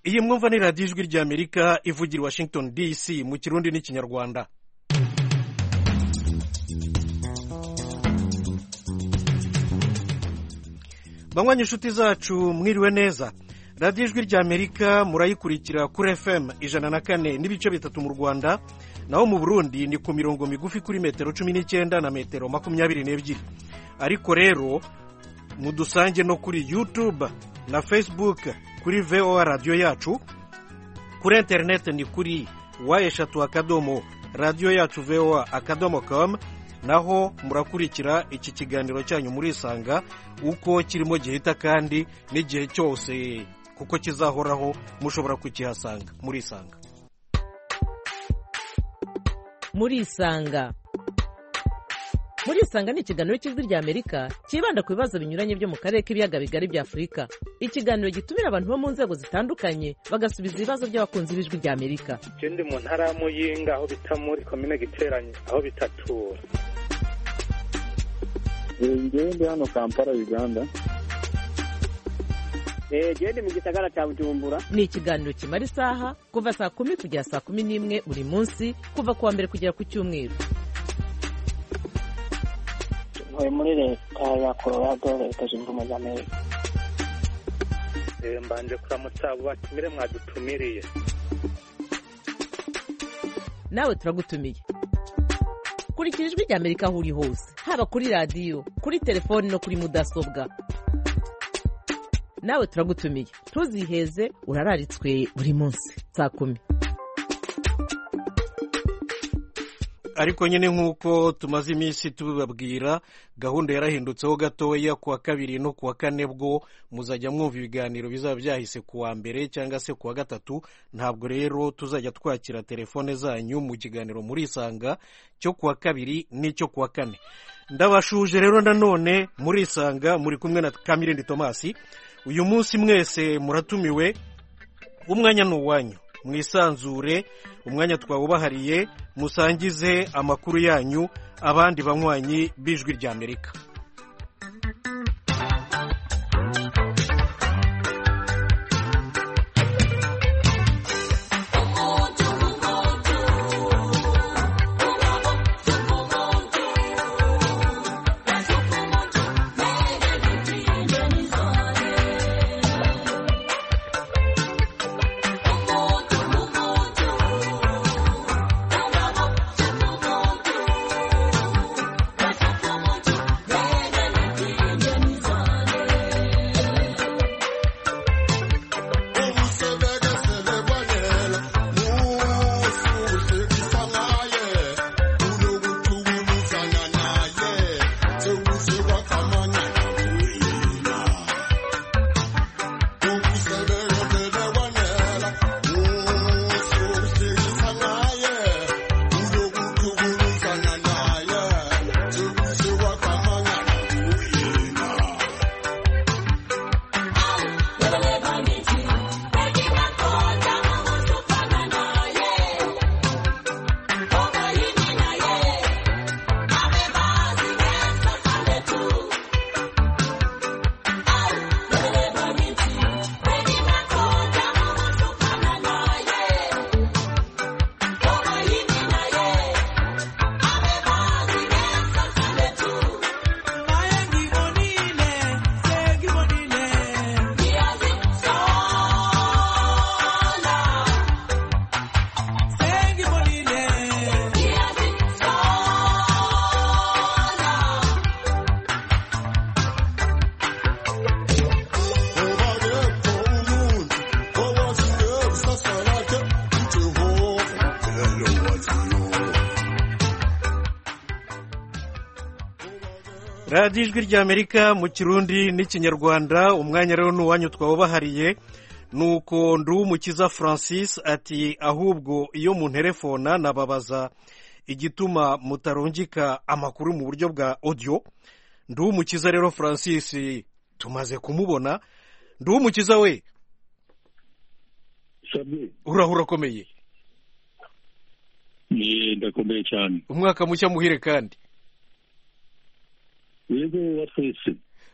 iyi mwumva ni radiyo ijwi ry'amerika ivugira i washington dc mu kirundi n'ikinyarwanda banywanyi inshuti zacu mwiriwe neza radiyo ijwi ry'amerika murayikurikira kuri fm ijana na kane n'ibice bitatu mu rwanda naho mu burundi ni ku mirongo migufi kuri metero cumi n'icyenda na metero makumyabiri n'ebyiri ariko rero mudusange no kuri yutube na fesibuke kuri voa radiyo yacu kuri interineti ni kuri wa eshatu akadomo radiyo yacu voa akadomo komu naho murakurikira iki kiganiro cyanyu murisanga uko kirimo gihita kandi n'igihe cyose kuko kizahoraho mushobora kukihasanga murisanga murisanga murisanga ni ikiganiro cy'ijwi ry'amerika cyibanda ku bibazo binyuranye byo mu karere k'ibiyaga bigari bya afurika ikiganiro gitumira abantu bo mu nzego zitandukanye bagasubiza ibibazo by'abakunzi b'ijwi ry'amerika ikindi mu ntara ya muyinga aho bita muri komine giteranye aho bitatura ngende hano kampala uganda gende mu gisagara cya bujumbura ni ikiganiro kimara isaha kuva saa kumi kugera saa kumi n'imwe buri munsi kuva ku wa mbere kugera ku cyumweru ntuye muri leta ya colorado leta zunze ubumwe za amerika mbanje kuramutsa abo batumire mwadutumiriye nawe turagutumiye kurikira ijwi ry'amerika aho uri hose haba kuri radiyo kuri telefoni no kuri mudasobwa nawe turagutumiye ntuziheze urararitswe buri munsi saa kumi ariko nyine nk'uko tumaze iminsi tubibabwira gahunda yarahindutseho gatoya ku wa kabiri no ku wa kane bwo muzajya mwumva ibiganiro bizaba byahise ku wa mbere cyangwa se ku wa gatatu ntabwo rero tuzajya twakira telefone zanyu mu kiganiro murisanga cyo ku wa kabiri n'icyo ku wa kane ndabashuje rero nanone murisanga muri kumwe na kamirindi tomasi uyu munsi mwese muratumiwe umwanya ni uwanyu mwisanzure umwanya twawubahariye musangize amakuru yanyu abandi banywanyi b'ijwi ry'amerika radiyo ijwi ry'amerika mu kirundi n'ikinyarwanda umwanya rero ni uwanyu twawubahariye ni uko nduwumukiza francis ati ahubwo iyo munterefona nababaza igituma mutarungika amakuru mu buryo bwa odiyo nduwumukiza rero francis tumaze kumubona nduwumukiza we uraho urakomeye ndakomeye cyane umwaka mushya muhire kandi yego wa twese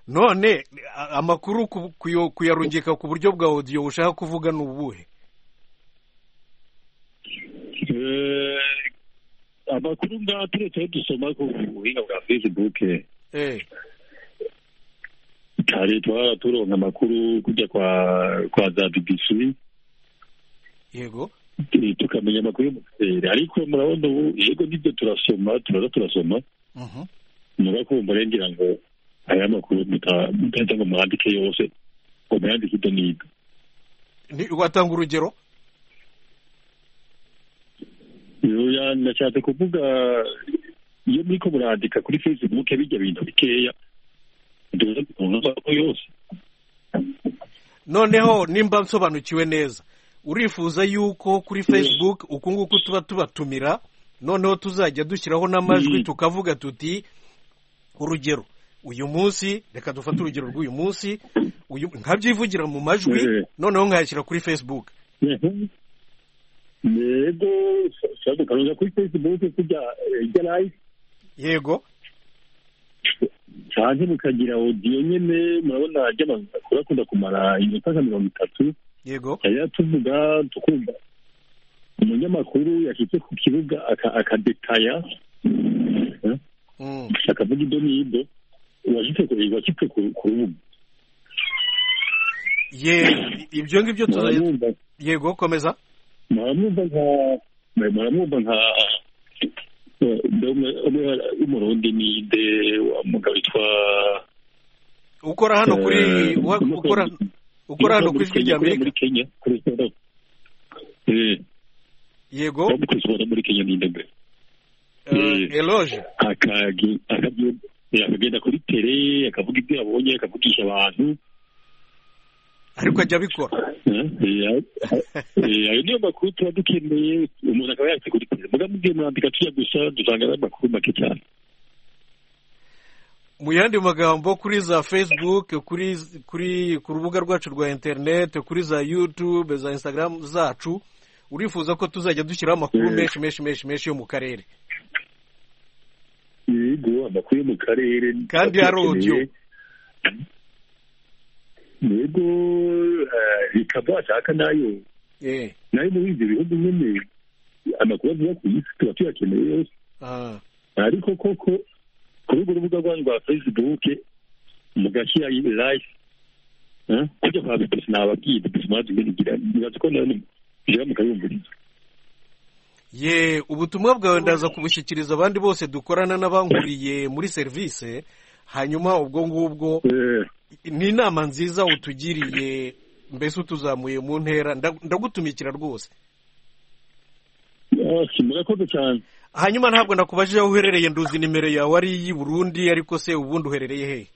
none a- amakuru ku- kuyo- kuyarungika ku buryo bwa odiyo ushaka kuvuga ni ubuhe Eh, amakuru ngaha turetse ayo dusoma ku buhinga bwa facebook Eh, kare twaba turonka amakuru kujya kwa kwa za bbc yego eh, tukamenya amakuru yo mu karere ariko murabona ubu yego nibyo turasoma turaza turasoma Mhm. muba kumva rero ngira ngo aya makuru muta- mutaza ngo mwandike yose ngo muyandike ibyo n'ibyo Ni- watanga urugero Oya, nashatse kuvuga iyo muriko murandika kuri facebook bijya bintu bikeya duza kuronka amakuru yose noneho nimba nsobanukiwe neza urifuza yuko kuri facebook uku nguku tuba tubatumira noneho tuzajya dushyiraho n'amajwi Mm. tukavuga tuti urugero uyu munsi reka dufate urugero rw'uyu munsi uyu nkabyivugira mu majwi Eh. noneho nkayashyira kuri facebook yego ushobora gukanguza kuri facebook kujya ijya live yego cyangwa mukagira odiyo nyine murabona ajya amakuru akunda kumara iminota nka mirongo itatu yego yari tuvuga tukumva umunyamakuru yashyitse ku kibuga aka- akadetaya eh, Mm. akavuga ibyo n'ibyo uwashyitse ku washyitse ku ku rubuga ye ibyo ngibyo tuzajya muramwumva yego komeza muramwumva nka muramwumva nka umurundi ni de wa mugabo witwa ukora hano kuri eh, wa- ukora ukora hano kuri ijwi Kenya, rya ukora amerika muri kenya kuri siporo eh yego ukora kuri siporo muri kenya ni ndebe eh, eloge akagi akagi- eh, akagenda kuri tere akavuga ibyo yabonye akavugisha abantu ariko ajya abikora eh, eh, eh, ayo niyo makuru tuba dukeneye umuntu akaba yanditse kuri tere muga mugiye murandika tuya gusa dusanga ari amakuru make cyane mu yandi magambo kuri za facebook kuri kuri ku rubuga rwacu rwa internet kuri za youtube za instagram zacu urifuza ko tuzajya dushyiraho amakuru Mm. menshi menshi menshi menshi yo mu karere yego amakuru yo mu karere Kandi ari audio. yego eh, ikaba ashaka nayo eh nayo muri ibyo bihugu nyine amakuru avuga ku isi tuba tuyakeneye yose ah, ariko koko kuri urwo rubuga rwanyu rwa facebook mugashyira live eh, kujya kwa bibisi nababwiye bibisi mwazi ibigira nibaza ko nayo ngira mukabiyumviriza ye ubutumwa bwawe ndaza kubushyikiriza abandi bose dukorana n'abankuriye muri serivisi hanyuma ubwo ngubwo Eh, ni inama nziza utugiriye mbese utuzamuye mu ntera nda- ndagutumikira rwose ah, si murakoze cyane hanyuma ntabwo nakubajije aho uherereye nduzi nimero yawe ari iy'i burundi ariko se ubundi uherereye hehe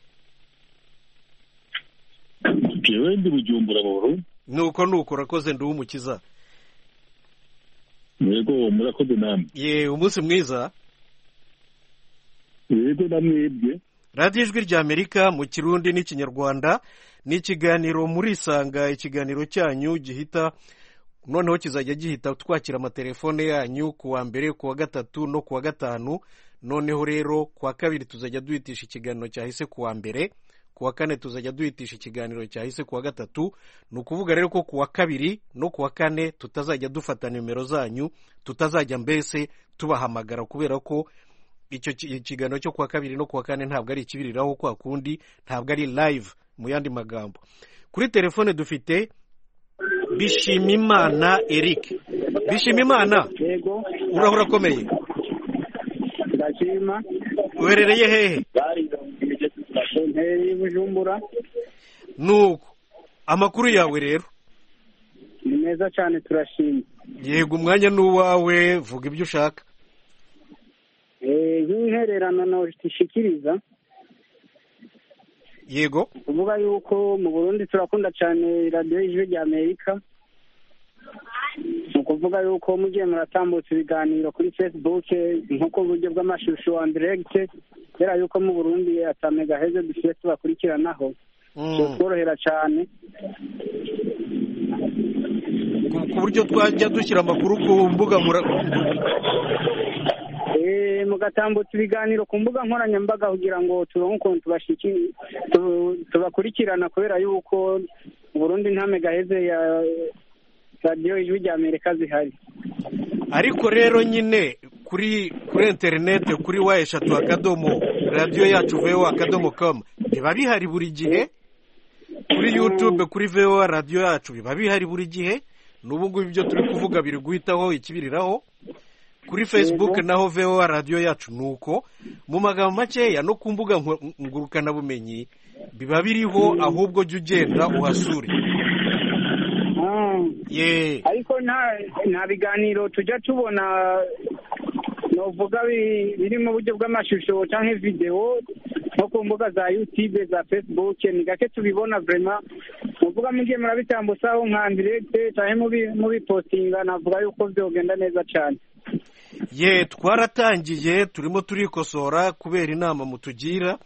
jewe ndi bujumbura mu burundi nuko nuko urakoze ndi umukiza yego murakoze namwe ye umunsi mwiza yego namwebwe radiyo ijwi ry'amerika mu kirundi n'ikinyarwanda ni ikiganiro murisanga ikiganiro cyanyu gihita noneho kizajya gihita twakira amatelefone yanyu ku wa mbere ku wa gatatu no ku wa gatanu noneho rero ku wa kabiri tuzajya duhitisha ikiganiro cyahise ku wa mbere ku wa kane tuzajya duhitisha ikiganiro cyahise ku wa gatatu ni ukuvuga rero ko ku wa kabiri no ku wa kane tutazajya dufata nimero zanyu tutazajya mbese tubahamagara kubera ko icyo ki- ikiganiro cyo ku wa kabiri no ku wa kane ntabwo ari ikibiriraho kwa kundi ntabwo ari live mu yandi magambo kuri telefone dufite bishimimana eric bishimimana yego uraho urakomeye ndashima uherereye hehe bari ntere y'ubujumbura nuko amakuru yawe rero ni meza cyane turashima yego umwanya ni uwawe vuga ibyo ushaka Eh, nk'intererano nashikiriza yego kuvuga yuko mu burundi turakunda cyane radiyo y'ijwi rya amerika ni ukuvuga yuko mugiye muratambutsa ibiganiro kuri facebook nko ku buryo bw'amashusho wa ndiregite kubera yuko mu burundi atamega heza dusiye tubakurikiranaho Mm. bitworohera cyane ku ku buryo twajya dushyira amakuru ku mbuga mura- Eh, eh, mugatambutsa ibiganiro ku mbuga nkoranyambaga kugira ngo turonke ukuntu tubashiki- tu- tubakurikirana kubera yuko uburundi nta megaheze ya radiyo ijwi rya amerika zihari ariko rero nyine kuri kuri interineti kuri wa eshatu akadomo radiyo yacu vewa akadomo kamu biba bihari buri gihe kuri yutube kuri vewa radiyo yacu biba bihari buri gihe n'ubu ngubu ibyo turi kuvuga biri guhitaho ikibiriraho kuri fesibuke naho vewa radiyo yacu ni uko mu magambo makeya no ku mbuga nko- ngurukanabumenyi biba biriho ahubwo jya ugenda uhasure Ah. yeee ariko nta nta biganiro tujya tubona novuga bi- biri mu buryo bw'amashusho cyangwa videwo nko ku mbuga za yutube za facebook ni gake tubibona vrema muvuga mugiye murabitambutsaho nka ndirete cyangwa mubi- mubipostinga navuga yuko byogenda neza cyane ye twaratangiye turimo turikosora kubera inama mutugira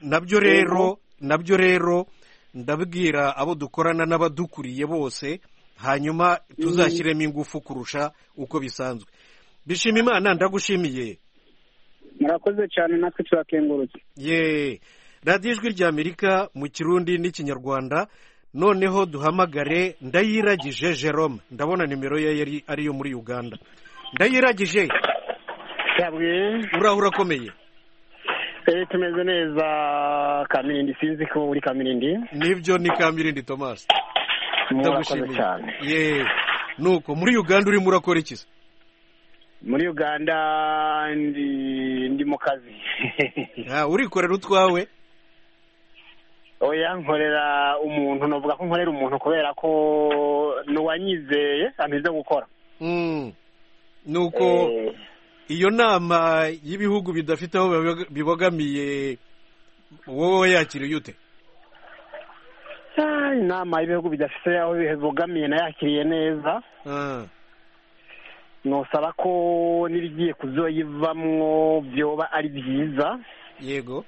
nabyo rero nabyo rero ndabwira abo dukorana n'abadukuriye bose hanyuma tuzashyiremo ingufu kurusha uko bisanzwe bishima imana ndagushimiye murakoze cyane natwe turakengurutse ye radiyo ijwi ry'amerika mu kirundi n'ikinyarwanda noneho duhamagare ndayiragije jerome ndabona nimero ye yari ariyo muri uganda ndayiragije yabwiye uraho urakomeye eh tumeze neza kamirindi sinzi ko uri kamirindi nibyo ni kamirindi tomasi murakoze cyane ye nuko muri uganda urimo urakora iki se muri uganda ndi ndi mu kazi Ah, urikorera utwawe oya nkorera umuntu navuga ko nkorera umuntu kubera ko n'uwanyizeye ameze gukora Mm. nuko Eh, iyo nama y'ibihugu bidafite aho biboga- bibogamiye wowe yakiriye ute ah, inama y'ibihugu bidafite aho bibogamiye nayakiriye neza Ah, nusaba ko n'ibigiye kuzoyivamwo byoba ari byiza yego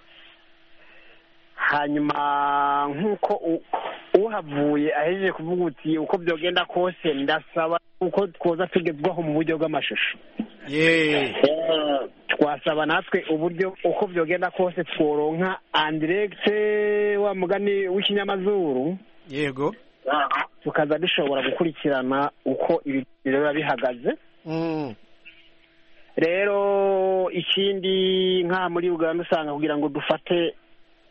hanyuma nk'uko u- uhavuye ahejeje kuvuga uti uko byogenda kose ndasaba uko twoza tugezwaho mu buryo bw'amashusho ye twasaba natwe uburyo uko byogenda kose tworonka andiregite wa mugani w'ikinyamazuru yego tukaza dushobora gukurikirana uko ibiganiro biba bihagaze Mm. rero ikindi nk'aha muri uganda usanga kugira ngo dufate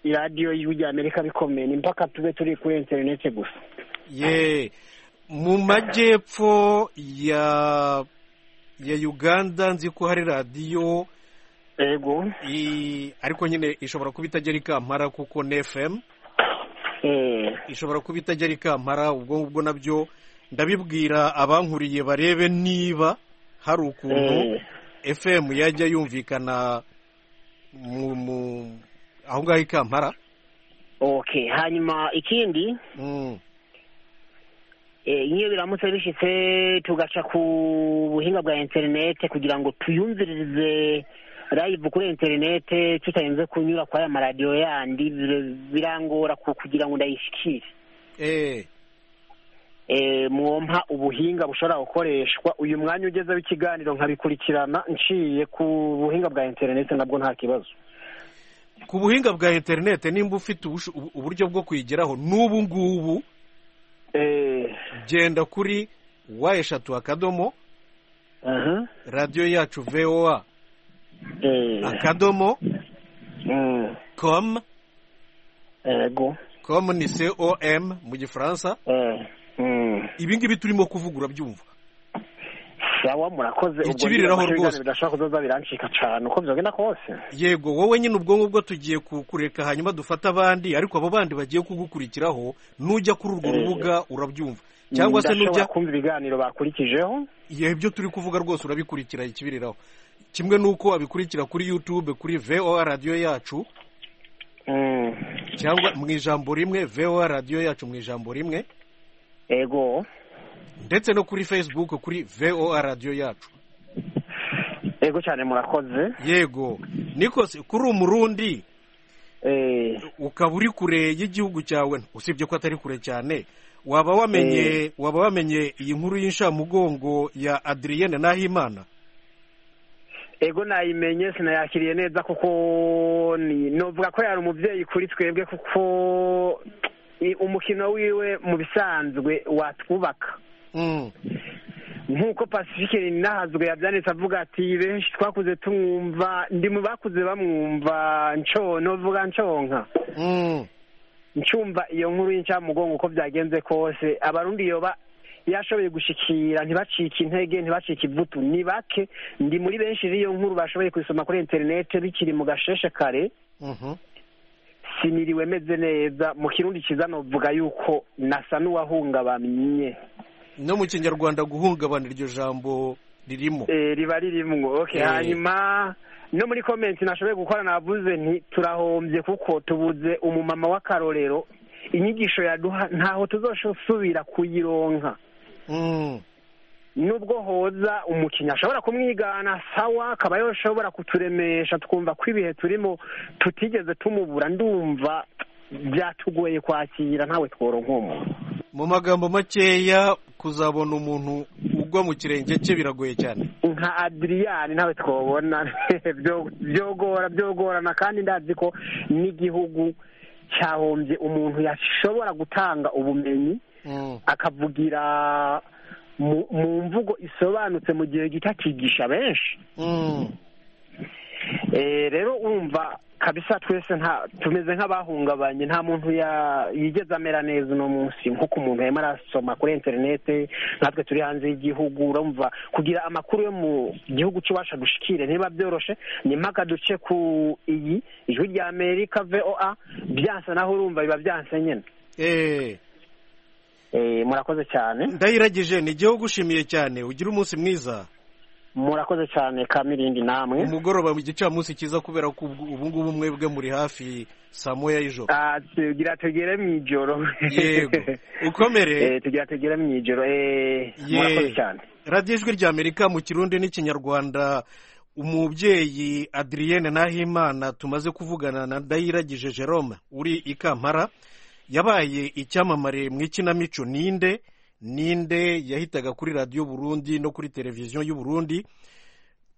iradiyo y'ijwi rya amerika bikomeye ni mpaka tube turi kuri interinete gusa ye mu majyepfo ya ya uganda nzi ko hari radiyo yego i- ariko nyine ishobora kuba itagera ikampara kuko ni fm Eh, ishobora kuba itajya ikampara ubwo ngubwo nabyo ndabibwira abankuriye barebe niba hari ukuntu eh, fm yajya yumvikana mu mu- aho ngaho ikampara okay hanyuma ikindi Mm, eh, iyo biramutse bishyitse tugaca ku buhinga bwa interinete kugira ngo tuyumvirize live kuri interinete tutarinze kunyura kwa ya maradiyo yandi bir- birangora ku- kugira ngo ndayishyikire eh, Eh, mwompa ubuhinga bushobora gukoreshwa uyu mwanya ugezeho ikiganiro nkabikurikirana nciye ku buhinga bwa interinete nabwo nta kibazo ku buhinga bwa interinete nimba ufite ubusho- ubu- uburyo bwo kuyigeraho n'ubu ngubu Eh, genda kuri wa eshatu akadomo aha, radiyo yacu voa eh, akadomo mm, com yego com ni com mu gifaransa eh, mm. ibi ngibi turimo kuvuga urabyumva sawa murakoze Ikibiriraho nibyo rwose. bidashobora kuzoza birancika cyane uko byogenda kose yego wowe nyine ubwonko bwo tugiye kukureka hanyuma dufate abandi ariko abo bandi bagiye kugukurikiraho nujya kuri urwo Eh. rubuga urabyumva cyangwa se Ndashobora nujya kumva ibiganiro bakurikijeho igihe ibyo turi kuvuga rwose urabikurikira ikibiriraho kimwe nuko abikurikira kuri youtube kuri voa radiyo yacu Mm, cyangwa mu ijambo rimwe voa radiyo yacu mu ijambo rimwe ego ndetse no kuri facebook kuri voa radiyo yacu ego cyane murakoze yego nikose kuri umurundi Eh, ukaba uri kure y'igihugu cyawe usibye ko atari kure cyane waba wamenye waba wamenye iyi nkuru y'inshamugongo ya adriyene nahimana ego nayimenye sinayakiriye neza kuko ni novuga ko yari umubyeyi kuri twebwe kuko ni umukino wiwe mu bisanzwe watwubaka Mm. nk'uko pacifique nahazwe yabyanditse avuga ati benshi twakuze tumwumva ndi mu bakuze bamwumva nco novuga nconka Mm. ncumva iyo nkuru y'incamugongo uko byagenze kose abarundi yoba yashoboye gushikira ntibacike intege ntibacike ivutu ni bake ndi muri benshi b'iyo nkuru bashoboye kuyisoma kuri interinete bikiri mu gasheshe kare Mhm. siniriwe meze neza mu kirundi cyiza novuga yuko nasa n'uwahungabanye no mu kinyarwanda guhungabana iryo jambo ririmo Eh, riba ririmwo okay Eh. hanyuma no muri komenti nashoboye gukora navuze nti turahombye kuko tubuze umumama w'akarorero inyigisho yaduha ntaho tuzoshobora kuyironka Mm. nubwo hoza umukinnyi ashobora kumwigana sawa akaba yoshobora kuturemesha twumva ko ibihe turimo tutigeze tumubura ndumva byatugoye kwakira ntawe tworo nk'umuntu mu magambo makeya kuzabona umuntu ugwa mu kirenge cye biragoye cyane nka adiriyani ntawe twobona Byo- byogora byogorana kandi ndazi ko n'igihugu cyahombye umuntu yashobora gutanga ubumenyi Mm. akavugira mu- mu mvugo isobanutse mu gihe gito akigisha benshi Mm. Eh, rero urumva kabisa twese nta tumeze nk'abahungabanye nta muntu ya- yigeze amera neza uno munsi nk'uko umuntu yarimo arasoma kuri interinete natwe turi hanze y'igihugu urumva kugira amakuru yo mu gihugu cy'iwacu dushikire niba byoroshe ni mpaka duce ku iyi ijwi rya amerika voa byansa naho urumva biba byanse nyine Eh. Eh, murakoze cyane ndayiragije ni igihe ugushimiye cyane ugira umunsi mwiza murakoze cyane kamirindi namwe umugoroba mu gicamunsi cyiza kubera ko ubu ubu ngubu mwebwe muri hafi saa moya y'ijoro Ah, tugira tugere mu ijoro yego ukomere Eh, tugira tugere mu ijoro eh, murakoze Ye- cyane radiyo ijwi rya amerika mu kirundi n'ikinyarwanda umubyeyi adriyene nahimana tumaze kuvugana na ndayiragije jerome uri i kampala yabaye icyamamare mu ikinamico ninde ninde yahitaga kuri radiyo burundi no kuri televiziyo y'u burundi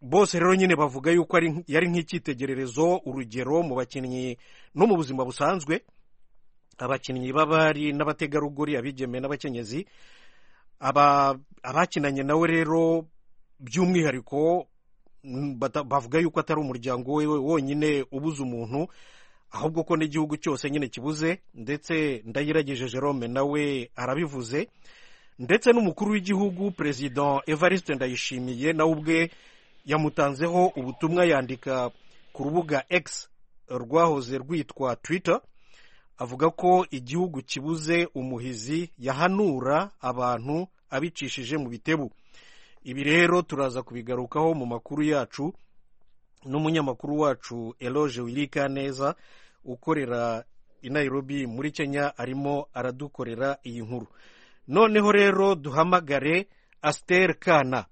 bose rero nyine bavuga yuko ari- yari nk'icyitegererezo urugero mu bakinnyi no mu buzima busanzwe abakinnyi b'abari n'abategarugori abigeme n'abakenyezi aba abakinanye nawe rero by'umwihariko mm, bata- bavuga yuko atari umuryango we wonyine ubuze umuntu ahubwo ko n'igihugu cyose nyine kibuze ndetse ndayiragije jerome nawe arabivuze ndetse n'umukuru w'igihugu perezida evariste ndayishimiye nawe ubwe yamutanzeho ubutumwa yandika ku rubuga x rwahoze rwitwa twitter avuga ko igihugu kibuze umuhizi yahanura abantu abicishije mu bitebu ibi rero turaza kubigarukaho mu makuru yacu n'umunyamakuru wacu eloge wirika neza ukorera i nairobi muri kenya arimo aradukorera iyi nkuru noneho rero duhamagare asiteri kana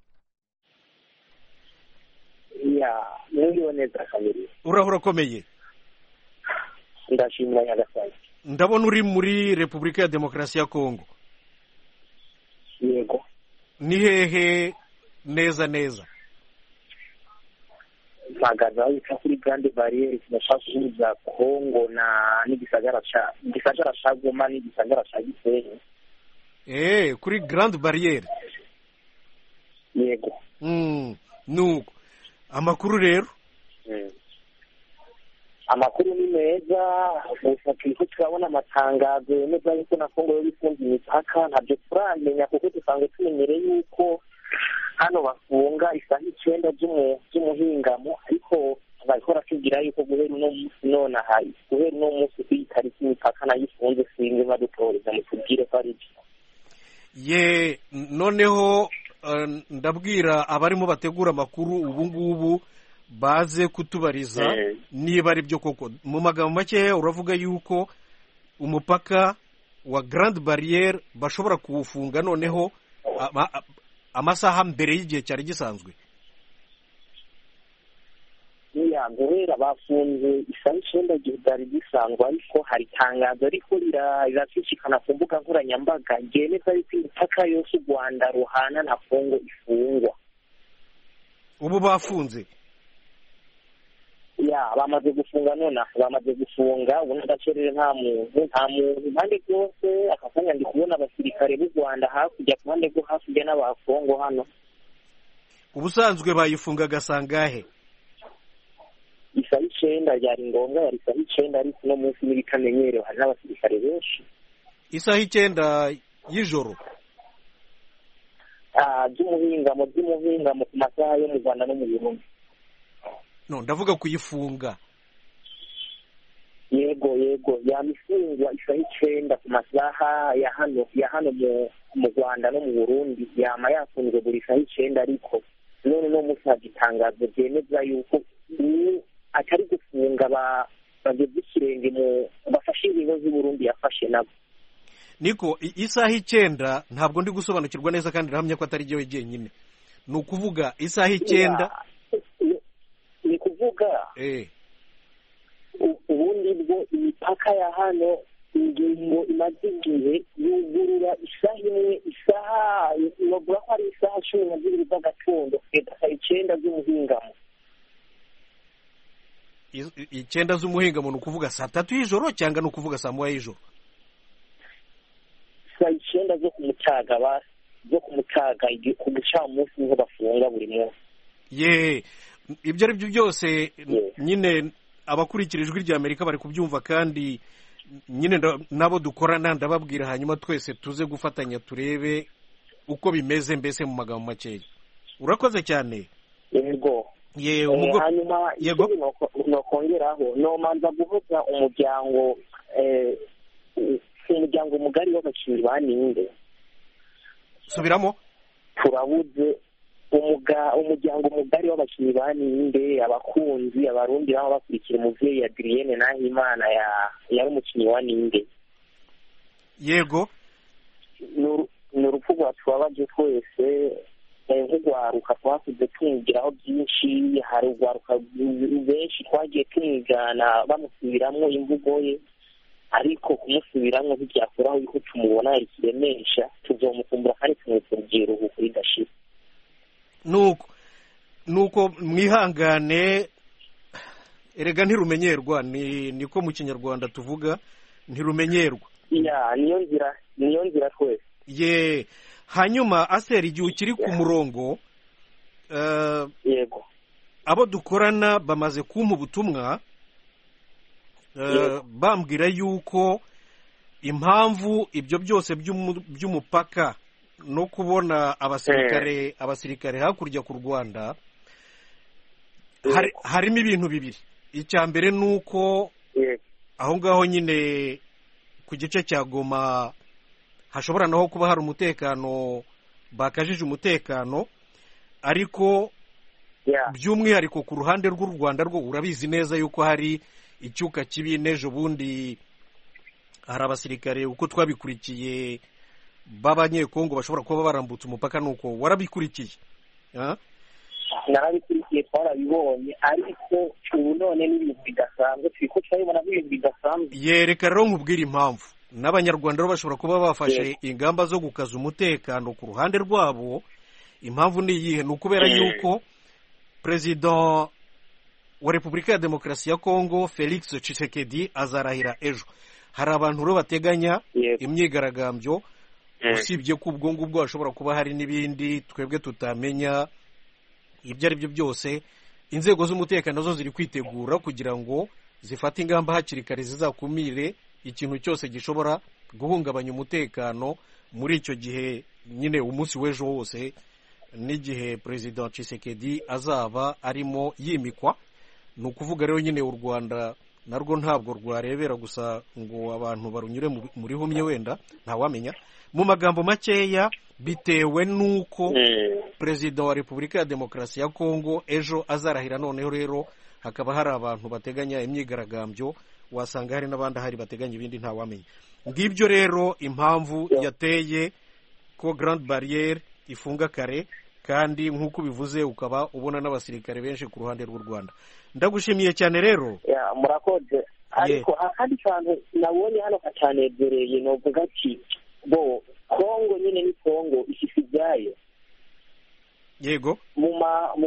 iya mwiriwe neza kabiri uraho urakomeye ndashimira nyagasani ndabona uri muri repubulika ya demokarasi ya kongo yego ni hehe neza neza mpagaze aho bita kuri grande barriere zinashaka guhuza kongo na n'igisagara ca igisagara ca goma n'igisagara ca gisenyi eee kuri garandi bariyeri yego Mm, nuko amakuru rero amakuru ni meza gusa turiko turabona amatangazo yemeza yuko na kongo yo gufunga imipaka ntabyo turamenya kuko dusanzwe tumenyere yuko hano bafunga isaha icenda z'umu- z'umuhingamo ariko bariko baratubwira yuko guhera uno munsi nonaha guhera uno munsi kuyi tariki imipaka nayo ifunze singe badutoreza mutubwire ko ari byo ye noneho eh, ndabwira abarimo bategura amakuru ubu ngubu baze kutubariza Eh. niba ari byo koko mu magambo makeya uravuga yuko umupaka wa garandi bariyeri bashobora kuwufunga noneho ama- a- amasaha mbere y'igihe cyari gisanzwe niya guhera bafunze isaha icenda ryari gisanzwe ariko hari itangazo ariko rira- riracicikana ku mbuga nkoranyambaga ryemeza yuko imipaka yose u rwanda ruhana na kongo ifungwa ubu bafunze ya bamaze gufunga nonaha bamaze gufunga ubu n'agacerere nta muntu nta muntu impande zose aka kanya ndi kubona abasirikare b'u rwanda hakurya ku ruhande rwo hakurya n'abakongo hano ubusanzwe bayifungaga sangahe isaha icyenda byari ngombwa yari isaha icyenda ariko uno munsi n'ibitamenyerewe hari n'abasirikare benshi isaha icyenda y'ijoro Ah, by'umuhingamo by'umuhingamo ku masaha yo mu rwanda no mu burundi no ndavuga kuyifunga yego yego yamifungwa isaha icyenda ku masaha ya hano ya hano mu- mu rwanda no mu burundi yama yafunzwe buri saha icyenda ariko none uno munsi hari itangazo ryemeza yuko uyu atari gufunga ba- bageze ikirenge mu bafashe ingingo z'uburundi yafashe nabo niko i- isaha icyenda ntabwo ndi gusobanukirwa neza kandi ndahamya ko atari jyewe jyenyine ni ukuvuga isaha icyenda Ya- ni kuvuga eh, U- ubundi bwo imipaka ya hano ingingo imaze igihe yugurura isaha imwe isaha bavuga ko ari isaha cumi na zibiri z'agatondo kugeza saa icyenda z'umuhingamo i- i- icyenda z'umuhingamo ni ukuvuga saa tatu y'ijoro cyangwa ni ukuvuga saa moya y'ijoro saa icyenda zo ku mutaga ba- zo ku mutaga igi- ku gicamunsi niho bafunga buri munsi ye ibyo ari byo byose nyine abakurikira ijwi rya amerika bari kubyumva kandi nyine nda- n'abo dukorana ndababwira hanyuma twese tuze gufatanya turebe uko bimeze mbese mu magambo makeya urakoze cyane yego ye Eh, umugo hanyuma Yego. ikindi noko- nokongeraho nomanza guhuza umuryango eh, umuryango mugari w'abakinnyi ba ninde subiramo turabuze umuga umuryango mugari w'abakinnyi ba ninde abakunzi abarundi baba bakurikira umubyeyi adriyene nahimana ya yari umukinnyi wa ninde yego ni uru- ni urupfu rwacu wabaje twese eh, nk'urwaruka twakuze tumwigiraho byinshi hari urwaruka benshi twagiye tumwigana bamusubiramo imvugo ye ariko kumusubiramo ntibyakuraho yuko tumubona yarikiremesha tuzomukumbura kandi tumwita urubyiruko ridashira nuko nuko mwihangane erega ntirumenyerwa ni niko mu kinyarwanda tuvuga ntirumenyerwa ya niyo nzira niyo nzira twese ye hanyuma aseri igihe ukiri ku murongo eh, yego abo dukorana bamaze kumpa ubutumwa eh, Yego. bambwira yuko impamvu ibyo byose by'umu- by'umupaka no kubona abasirikare abasirikare hakurya ku rwanda hari- harimo ibintu bibiri icya mbere ni uko yego aho ngaho nyine ku gice cya goma hashobora naho kuba hari umutekano bakajije umutekano ariko ya by'umwihariko ku ruhande rw'u rwanda rwo urabizi neza yuko hari icyuka kibi n'ejo bundi hari abasirikare uko twabikurikiye b'abanyekongo bashobora kuba barambutse umupaka nuko warabikurikiye Ah, narabikurikiye twarabibonye ariko ubu none n'ibintu bidasanzwe turiko turabibona nk'ibintu bidasanzwe yereka rero nkubwira impamvu n'abanyarwanda rero bashobora kuba bafashe ingamba zo gukaza umutekano ku ruhande rwabo impamvu ni iyihe ni ukubera Mm. yuko perezida wa repubulika ya demokarasi ya kongo felix tshisekedi azarahira ejo hari abantu rero bateganya yego imyigaragambyo usibye ko ubwo ngubwo hashobora kuba hari n'ibindi twebwe tutamenya ibyo ari byo byose inzego z'umutekano zo ziri kwitegura kugira ngo zifate ingamba hakiri kare zizakumire ikintu cyose gishobora guhungabanya umutekano muri icyo gihe nyine umunsi w'ejo wose n'igihe perezida Tshisekedi azaba arimo yimikwa ni ukuvuga rero nyine u rwanda narwo ntabwo rwarebera gusa ngo abantu barunyure mu- muri humye wenda ntawamenya mu magambo makeya bitewe n'uko Mm. perezida wa repubulika ya demokarasi ya kongo ejo azarahira noneho rero hakaba hari abantu bateganya imyigaragambyo wasanga hari n'abandi ahari bateganya ibindi ntawamenya ngibyo rero impamvu yateye ko grand barriere ifunga kare kandi nk'uko ubivuze ukaba ubona n'abasirikare benshi ku ruhande rw'u rwanda ndagushimiye cyane rero ya murakoze ariko akandi kantu nabonye hano katanegereye novuga ati bo kongo nyine ni kongo ifise ibyayo yego mu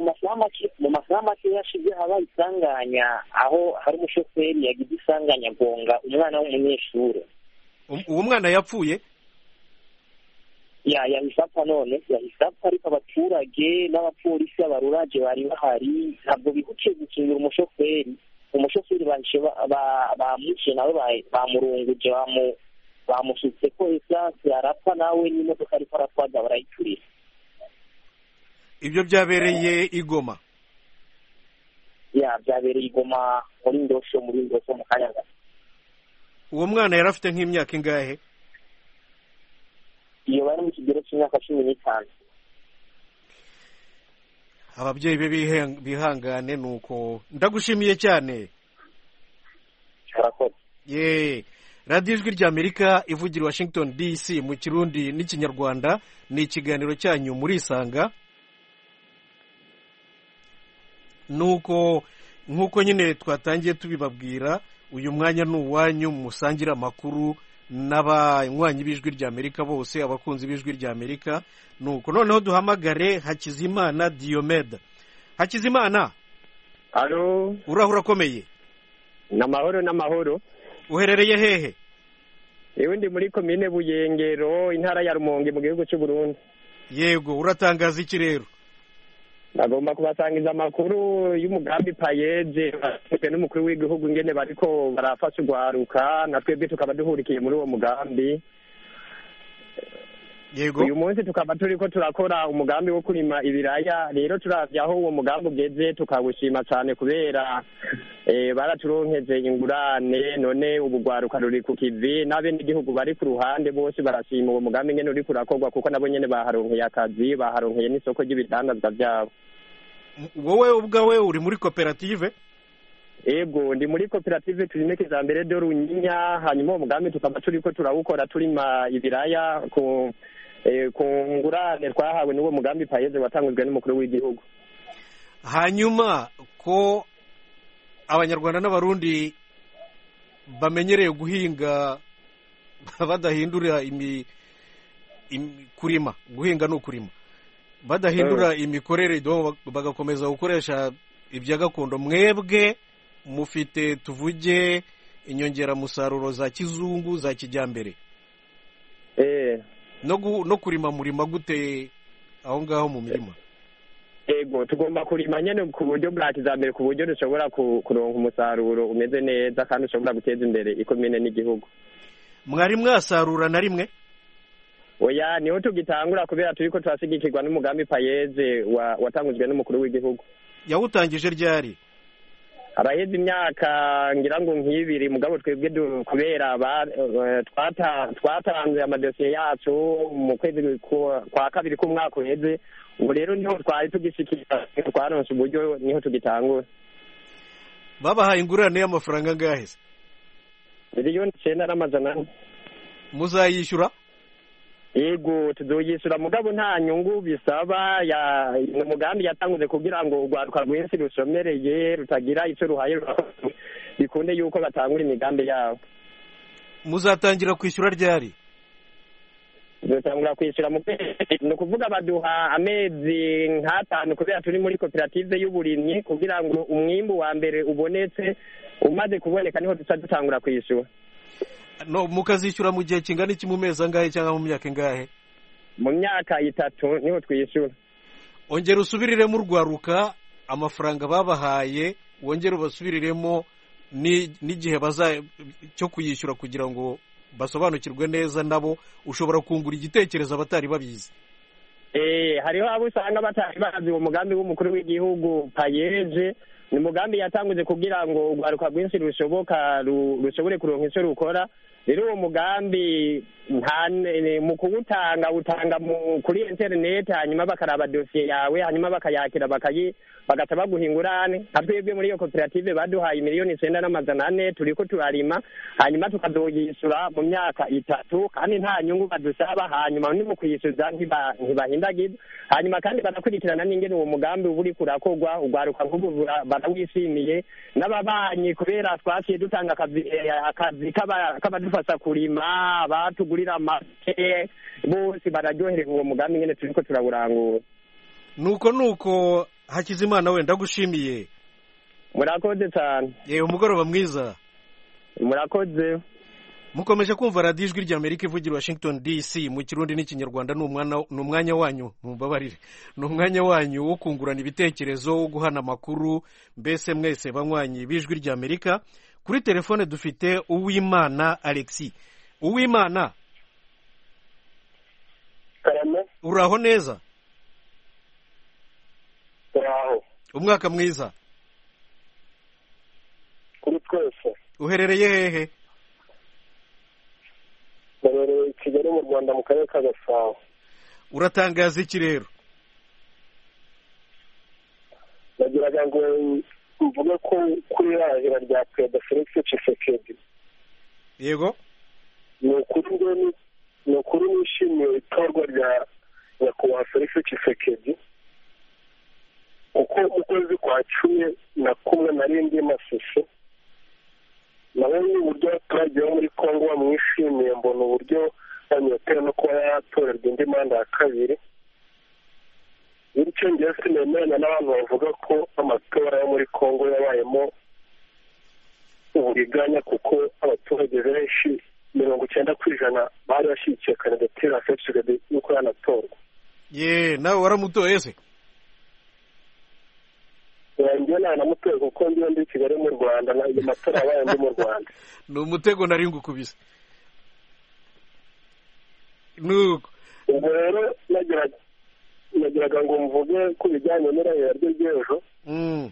masaha make mu masaha make yashize habaye isanganya aho hari umushoferi yagize isanganya agonga umwana w'umunyeshuri Um- uwo mwana yapfuye ya yahise apfa none yahise apfa ariko abaturage n'abapolisi abaruraje bari bahari ntabwo bihutiye gukingira umushoferi umushoferi bahise ba- ba- bamwishe nawe ba- bamurunguje bamu- bamusutse ko esanse arapfa nawe n'imodoka ariko aratwaza barayiturira ibyo byabereye igoma ya byabereye igoma muri ndosho muri ndosho mu kanya gato uwo mwana yari afite nk'imyaka ingahe iyo bari mu kigero cy'imyaka cumi n'itanu ababyeyi be bihe- bihangane ni uko ndagushimiye cyane arakoze ye radiyo ijwi ry'amerika ivugira i washington dc mu kirundi n'ikinyarwanda ni ikiganiro cyanyu murisanga nuko nk'uko nyine twatangiye tubibabwira uyu mwanya ni uwanyu musangira amakuru n'abanywanyi b'ijwi ry'amerika bose abakunzi b'ijwi ry'amerika nuko noneho duhamagare hakizimana diyomeda hakizimana halo urahura akomeye ni amahoro n'amahoro uherereye hehe yewe ndi muri komine buyengero intara ya rumonge mu gihugu cy'u burundi yego uratangaza iki rero bagomba kubasangiza amakuru y'umugambi payeje bashinzwe n'umukuru w'igihugu ingene bariko barafasha urwaruka na twebwe tukaba duhurikiye muri uwo mugambi yego uyu munsi tukaba turiko turakora umugambi wo kurima ibiraya rero turavye aho uwo mugambi ugeze tukawushima cane kubera eh, baraturonkeje ingurane none ubu rwaruka ruri ku kivi n'abenegihugu bari ku ruhande bose barashima uwo mugambi ngene uriko urakorwa kuko nabo nyene baharonkeye akazi baharonkeye n'isoko ry'ibidandazwa vyabo M- wowe ubwawe uri muri koperative ego ndi muri koperative turime kijambere do runyinya hanyuma uwo mugambi tukaba turiko turawukora turima ibiraya ku eh, ku ngurane twahawe n'uwo mugambi payeze watangujwe n'umukuru w'igihugu hanyuma ko abanyarwanda n'abarundi bamenyereye guhinga badahindura imi, imi kurima guhinga ni ukurima badahindura imikorere do bagakomeza gukoresha ibya gakondo mwebwe mufite tuvuge inyongeramusaruro za kizungu za kijyambere Eh, no, gu, no kurima murima gute aho ngaho mu mirima ego tugomba kurima nyene ku buryo bwa kijambere ku buryo dushobora ku- kuronka umusaruro umeze neza kandi ushobora guteza imbere ikomine n'igihugu mwari mwasarura na rimwe oya niho tugitangura kubera turiko turashigikirwa n'umugambi payeze wa- watangujwe n'umukuru w'igihugu yawutangije ryari abaheze imyaka ngira ngo nk'ibiri mugabo twebwe du- kubera ba- eh, twata- twatanze amadosiye yacu mu kwezi ku- kwa kabiri k'umwaka uheze ubu rero niho twari tugishikira twaronse uburyo niho tugitangura babahaye ingurane y'amafaranga angahe se miliyoni icyenda n'amajana ane muzayishyura yego tuzoyishyura mugabo nta nyungu bisaba ya ni umugambi yatanguze kugira ngo urwaruka rwinshi rushomereye rutagira icyo ruhaye rurakoze. bikunde yuko batangura imigambi yabo muzatangira kwishyura ryari dutangura kwishyura mu kwezi ni ukuvuga baduha amezi nk'atanu kubera turi muri koperative y'uburimyi kugira ngo umwimbu wa mbere ubonetse umaze kuboneka niho duca dutangura kwishyura no mukazishyura mu gihe kingana iki mu mezi angahe cyangwa mu myaka ingahe mu myaka itatu niho twishyura ongera usubiriremo urwaruka amafaranga babahaye wongere ubasubiriremo ni- n'igihe baza cyo kuyishyura kugira ngo basobanukirwe neza nabo ushobora kungura igitekerezo abatari babizi Eh, hariho abo usanga batari bazi uwo mugambi w'umukuru w'igihugu payeje ni umugambi yatanguze kugira ngo urwaruka rwinshi rushoboka ru- rushobore kuronka icyo rukora rero uwo mugambi nta ne- mu kuwutanga utanga mu- kuri interineti hanyuma bakaraba dosiye yawe hanyuma bakayakira bakayi bagahita baguha ingurane nka twebwe muri iyo koperative baduhaye miliyoni icyenda n'amajana ane turiko turarima hanyuma tukazoyishyura mu myaka itatu kandi nta nyungu badusaba hanyuma ni mu kuyishyuza ntiba- ntibahindagiza hanyuma kandi barakurikirana n'ingene uwo mugambi uba uriko urakorwa urwaruka nk'ubu bura- barawishimiye n'ababanyi kubera twaciye dutanga akazi eh, akazi k'aba- k'abadufasha kurima abatugurira amase bose bararyoherewe uwo mugambi ingene turiko turawurangura nuko nuko hakizimana wenda agushimiye murakoze cyane yewe umugoroba mwiza murakoze mukomeje kumva radiyo ijwi rya amerika ivugira washington dc mu kirundi n'ikinyarwanda ni umwana- ni umwanya wanyu mumbabarire ni umwanya wanyu wo kungurana ibitekerezo wo guhana amakuru mbese mwese banywanyi b'ijwi rya amerika kuri telefone dufite uwimana alexi uwimana karame uraho neza turaho umwaka mwiza kuri twese uherereye hehe murereye i kigali mu rwanda mu karere ka gasabo uratangaza iki rero nagiraga ngo mvuge ko kuri irahira rya perezida felix tshisekedi yego ni ukuri ngeni ni ukuri nishimiye itorwa rya nyakubahwa felix tshisekedi kuko mu kwezi kwa cumi na kumwe nari ndi masisi nabonye uburyo abaturage bo muri congo bamwishimiye mbona uburyo banyotera no kuba yatorerwa indi manda ya kabiri bityo njyewe sinemeranya n'abantu bavuga ko amatora yo muri congo yabayemo uburiganya kuko abaturage benshi mirongo icyenda ku ijana bari bashyigikiye kandidatire ya felix gabe yuko yanatorwa ye nawe waramutoye se njyewe ntanamutoye kuko ndiyo ndi i kigali mu rwanda na- ayo matora yabaye ndi mu rwanda ni umutego nari ngukubise nuko ubwo rero nagiraga nagiraga ngo mvuge ku bijyanye n'irahira rye ry'ejo Mm.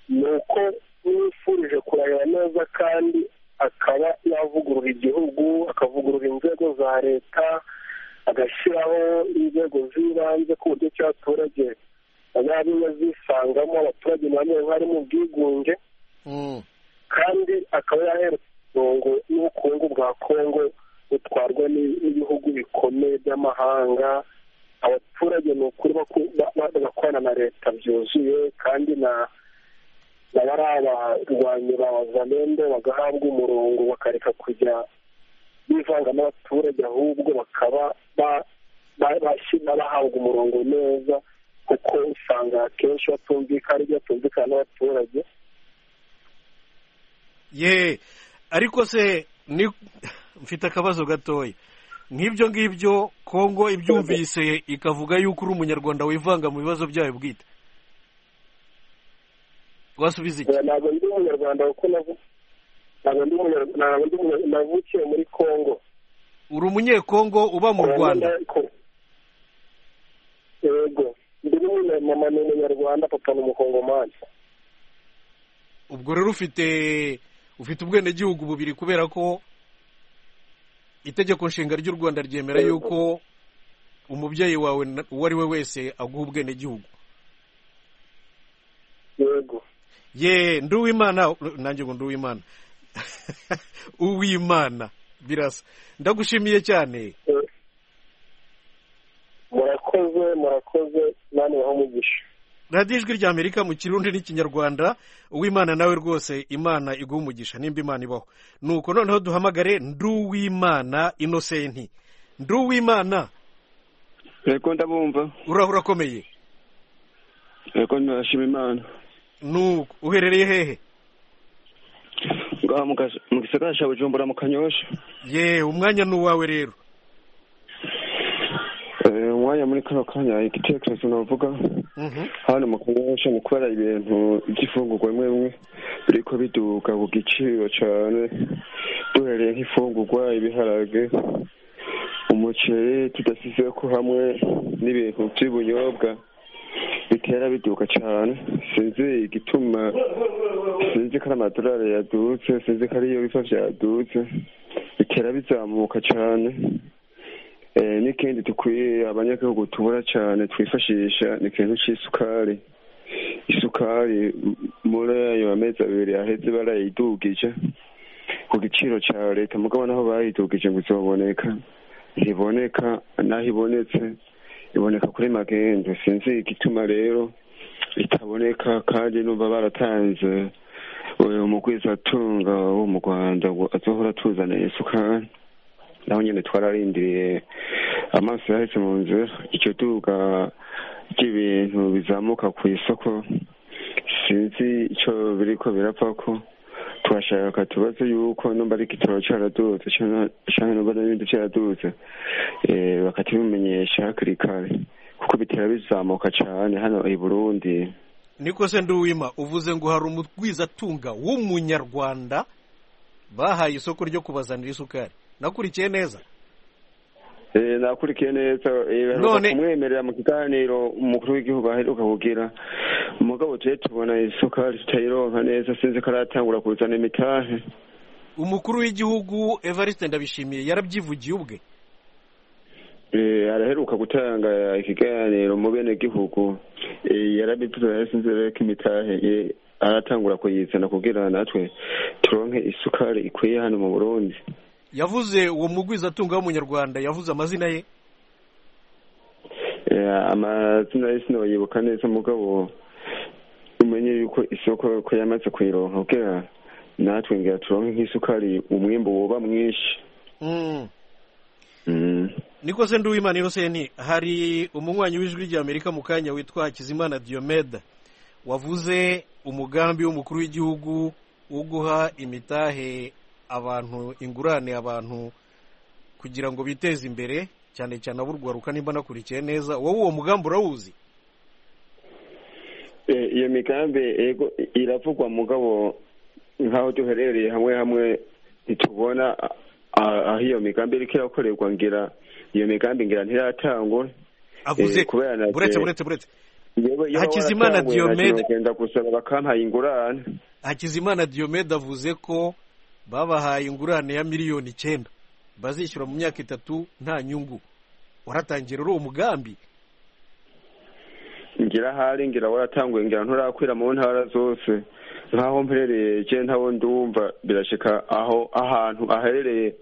ni uko yifurije kurahira neza kandi akaba yavugurura igihugu akavugurura inzego za leta agashyiraho inzego z'ibanze ku buryo ki abaturage bazajya zisangamo abaturage nabo bari mu bwigunge Mm. kandi akaba yaherutse umurongo n'ubukungu bwa kongo butwarwa n'i- n'ibihugu bikomeye by'amahanga abaturage ni ukuri baku- ba- ba- bakorana na leta byuzuye kandi na na bari abarwanyi ba zamende bagahabwa umurongo bakareka kujya bivanga n'abaturage ahubwo bakaba ba- ba- bashyira bahabwa umurongo neza kuko usanga akenshi batumvikana ibyo batumvikana n'abaturage ye ariko se ni mfite akabazo gatoya nk'ibyo ngibyo kongo ibyumvise ikavuga yuko uri umunyarwanda wivanga mu bibazo byayo bwite wasubiza iki Oya, ntabwo ndi umunyarwanda kuko navu- ntabwo ndi umunyarwanda ntabwo ndi umunya- navukiye muri congo uri umunyekongo uba mu rwanda yego ndi n'umunya- mama ni umunyarwanda papa ni umukongomani ubwo rero ufite ufite ubwenegihugu bubiri kubera ko itegeko nshinga ry'u rwanda ryemera yuko umubyeyi wawe na- uwo ari we wese aguha ubwenegihugu yego ye ndi uwimana nanjye ngo ndi uwimana uwimana birasa ndagushimiye cyane Eh, murakoze murakoze nani waho umugisha radiyo ijwi rya amerika mu kirundi n'ikinyarwanda uwimana nawe rwose imana iguha umugisha nimba imana ibaho nuko noneho duhamagare ndi uwimana inosenti ndi uwimana reko ndabumva uraho urakomeye reko ndashima imana nuko uherereye hehe ngaha mu kas- mu gisagara cya bujumbura mu kanyosha ye umwanya ni uwawe rero Eh, umwanya muri kano kanya igitekerezo navuga Mhm. hano mu kanyosha mu kubera ibintu by'ifungurwa bimwe bimwe biriko biduga ku giciro cyane duhereye nk'ifungurwa ibiharage umuceri tudasize ko hamwe n'ibintu by'ubunyobwa bitera biduka cyane sinzi igituma sinzi ko ari amadolari yadutse sinzi ko ariyo biva byadutse bitera bizamuka cyane Eh, n'ikindi dukwiye abanyagihugu tubura cyane twifashisha ni ikintu cy'isukari isukari m- muri ayo amezi abiri aheze barayidugije ku giciro cya leta mugabo naho bayidugije ngo izoboneka ntiboneka naho ibonetse iboneka kuri magendu sinzi igituma rero itaboneka kandi numva baratanze umugwizatunga wo mu rwanda ngo azohora atuzanira isukari naho nyine twararindiriye amaso yahetse mu nzu icyo tubuka cy'ibintu bizamuka ku isoko sinzi icyo biri ko birapfa ko twashaka tubaze yuko numba ari igitoro cyaradutse cyangwa numba n'ibindi cyaradutse bakatubimenyesha hakiri kare kuko bitera bizamuka cyane hano i burundi niko se nduwima uvuze ngo hari umugwizatunga w'umunyarwanda bahaye isoko ryo kubazanira isukari nakurikiye neza nakurikiye neza baheruka kumwemerera mu kiganiro umukuru w'igihugu aheruka kugira umugabo tujye tubona isukari tutayironka neza sinzi ko aratangura kuzana imitahe umukuru w'igihugu evariste ndabishimiye yarabyivugiye ubwe araheruka gutanga ikiganiro mu bene gihugu yarabivuze sinzi rero ko imitahe aratangura kuyizana kugira natwe turonke isukari ikwiye hano mu burundi yavuze uwo mugwizatunga w'umunyarwanda yavuze amazina ye amazina ye sinayibuka neza mugabo umenye yuko isoko ko yamaze kuyironka kugira natwe ngira turonke nk'isukari umwimbo woba mwinshi niko se nduwimana iroseni hari umunywanyi w'ijwi ry'amerika mu kanya witwa hakizimana diyomeda wavuze umugambi w'umukuru w'igihugu wo guha imitahe abantu ingurane abantu kugira ngo biteze imbere cyane cyane aburwaruka nimba nakurikiye neza wowe uwo mugambi urawuzi iyo migambi iravugwa mugabo nk'aho duherereye hamwe hamwe ntitubona aho iyo migambi iri irakorerwa ngira iyo migambi ngira ntiratangwa avuze buretse buretse buretse hakizimana diyomede bakampaye ingurane hakizimana diyomede avuze ko babahaye ingurane ya miliyoni icyenda bazishyura mu myaka itatu nta nyungu waratangira uri umugambi ngira ahari ngira waratanguye ngira nturakwira mu ntara zose nk'aho mperereye cyane ntabwo ndumva birashyika aho ahantu aherereye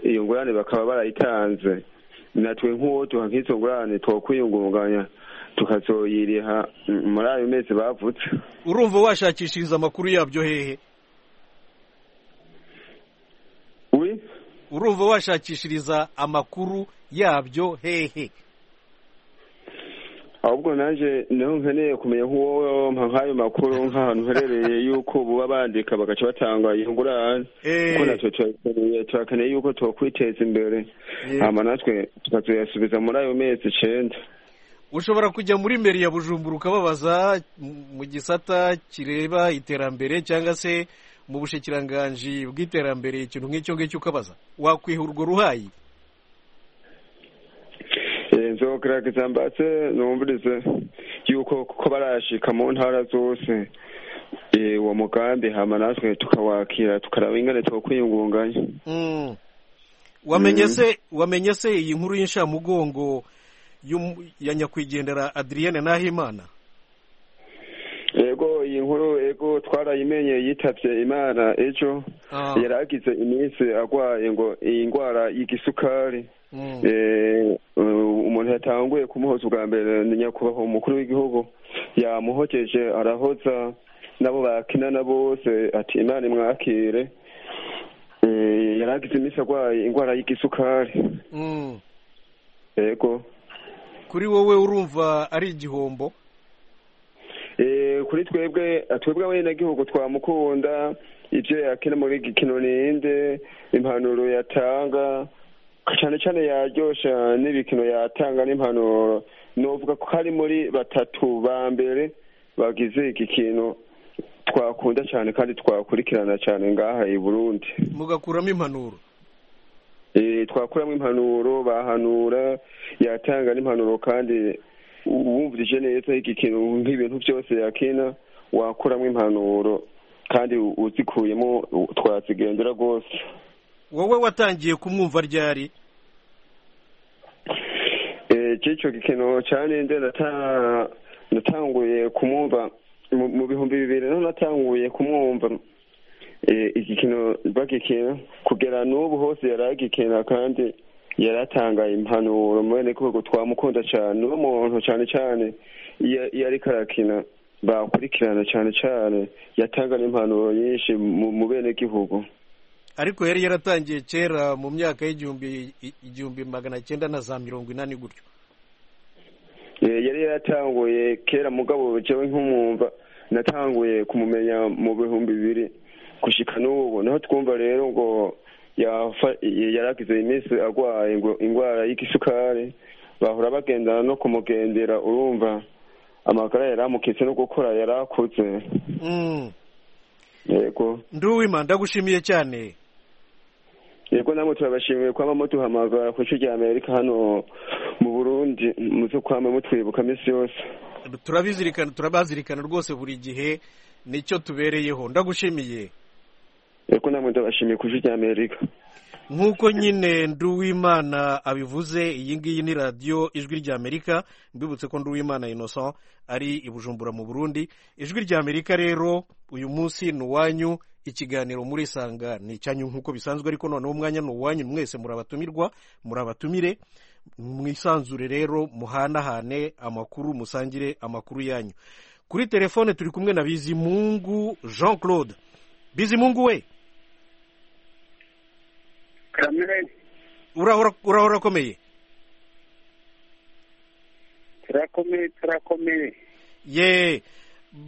iyo ngurane bakaba barayitanze natwe nk'uwo duha nk'izo ngurane twakwiyungunganya tukazoyiriha muri ayo mezi bavutse urumva washakishiriza amakuru yabyo hehe urumva washakishiriza amakuru yabyo hehe ahubwo nanjye niho nkeneye kumenya nk'uwo nk'ayo makuru nk'ahantu uherereye yuko buba bandika bagaca batanga iyo ngurane kuko natwe turakeneye yuko twakwiteza imbere hanyuma natwe tukazuyasubiza muri ayo mezi icyenda ushobora kujya muri meri ya bujumbura ukababaza mu gisata kireba iterambere cyangwa se mu bushyikiranganji bw'iterambere ikintu nk'icyo ngicyo ukabaza wakwiha urwo ruhayi nzogaragaza mbatse numvirize yuko kuko barashika mu ntara zose uwo mugambi hama natwe tukawakira tukaraba ingane twakwiyungunganya wamenye se wamenye se iyi nkuru y'inshamugongo ya nyakwigendera adriyene nahimana ego iyi nkuru ego twarayimenye yitabye imana ejo yari agize iminsi arwaye ngo iyi ndwara y'igisukari umuntu yatanguye kumuhoza ubwa mbere ni nyakubahwa umukuru w'igihugu yamuhogeje arahoza nabo bakinana bose ati imana imwakire yari agize iminsi arwaye indwara y'igisukari ego kuri wowe urumva ari igihombo kuri twebwe twebwe abenegihugu twamukunda ibyo yakina muri gikino ninde impanuro yatanga cyane cyane yaryoshya n'ibikino yatanga n'impanuro nuvuga ko hari muri batatu ba mbere bagize igikino twakunda cyane kandi twakurikirana cyane ngaha i burundi mugakuramo impanuro twakuramo impanuro bahanura yatanga n'impanuro kandi wumvirije neza iki kintu nk'ibintu byose yakina wakuramo impanuro kandi uzikuyemo twazigendera rwose wowe watangiye kumwumva ryari cy'icyo gikino cya ninde natanguye kumwumva mu bihumbi bibiri naho natanguye kumwumva igikino bagikina kugera n'ubu hose yari agikina kandi yaratangaye impanuro mwene kubwo twamukunda cyane uwo muntu cyane cyane iyo ariko arakina bakurikirana cyane cyane yatanga n'impanuro nyinshi mu bene gihugu ariko yari yaratangiye kera mu myaka y'igihumbi igihumbi magana cyenda na za mirongo inani gutyo yari yaratanguye kera mugabo jewe nk'umwumva natanguye kumumenya mu bihumbi bibiri gushika n'ubu naho twumva rero ngo yafa- yaragize iminsi arwaye ngo- ingwara y'igisukari bahora bagendana no kumugendera urumva amagara yaramukitse no gukora yarakutse Mm. yego nduwima ndagushimiye cyane yego namwe turabashimiye kwama muduhamagara ku ishuri rya amerika hano mu burundi muze kwama mutwibuka minsi yose turabizirikana turabazirikana rwose buri gihe nicyo tubereyeho ndagushimiye yego namwe ndabashimiye ku ishuri rya amerika nk'uko nyine nduwimana abivuze iyi ngiyi ni radiyo ijwi ry'amerika mbibutse ko nduwimana innocent ari i bujumbura mu burundi ijwi ry'amerika rero uyu munsi ni uwanyu ikiganiro murisanga ni icyanyu nk'uko bisanzwe ariko noneho umwanya ni uwanyu mwese murabatumirwa murabatumire mwisanzure rero muhanahane amakuru musangire amakuru yanyu kuri telefone turi kumwe na bizimungu jean claude bizimungu we kamere urahora urahora akomeye turakomeye turakomeye ye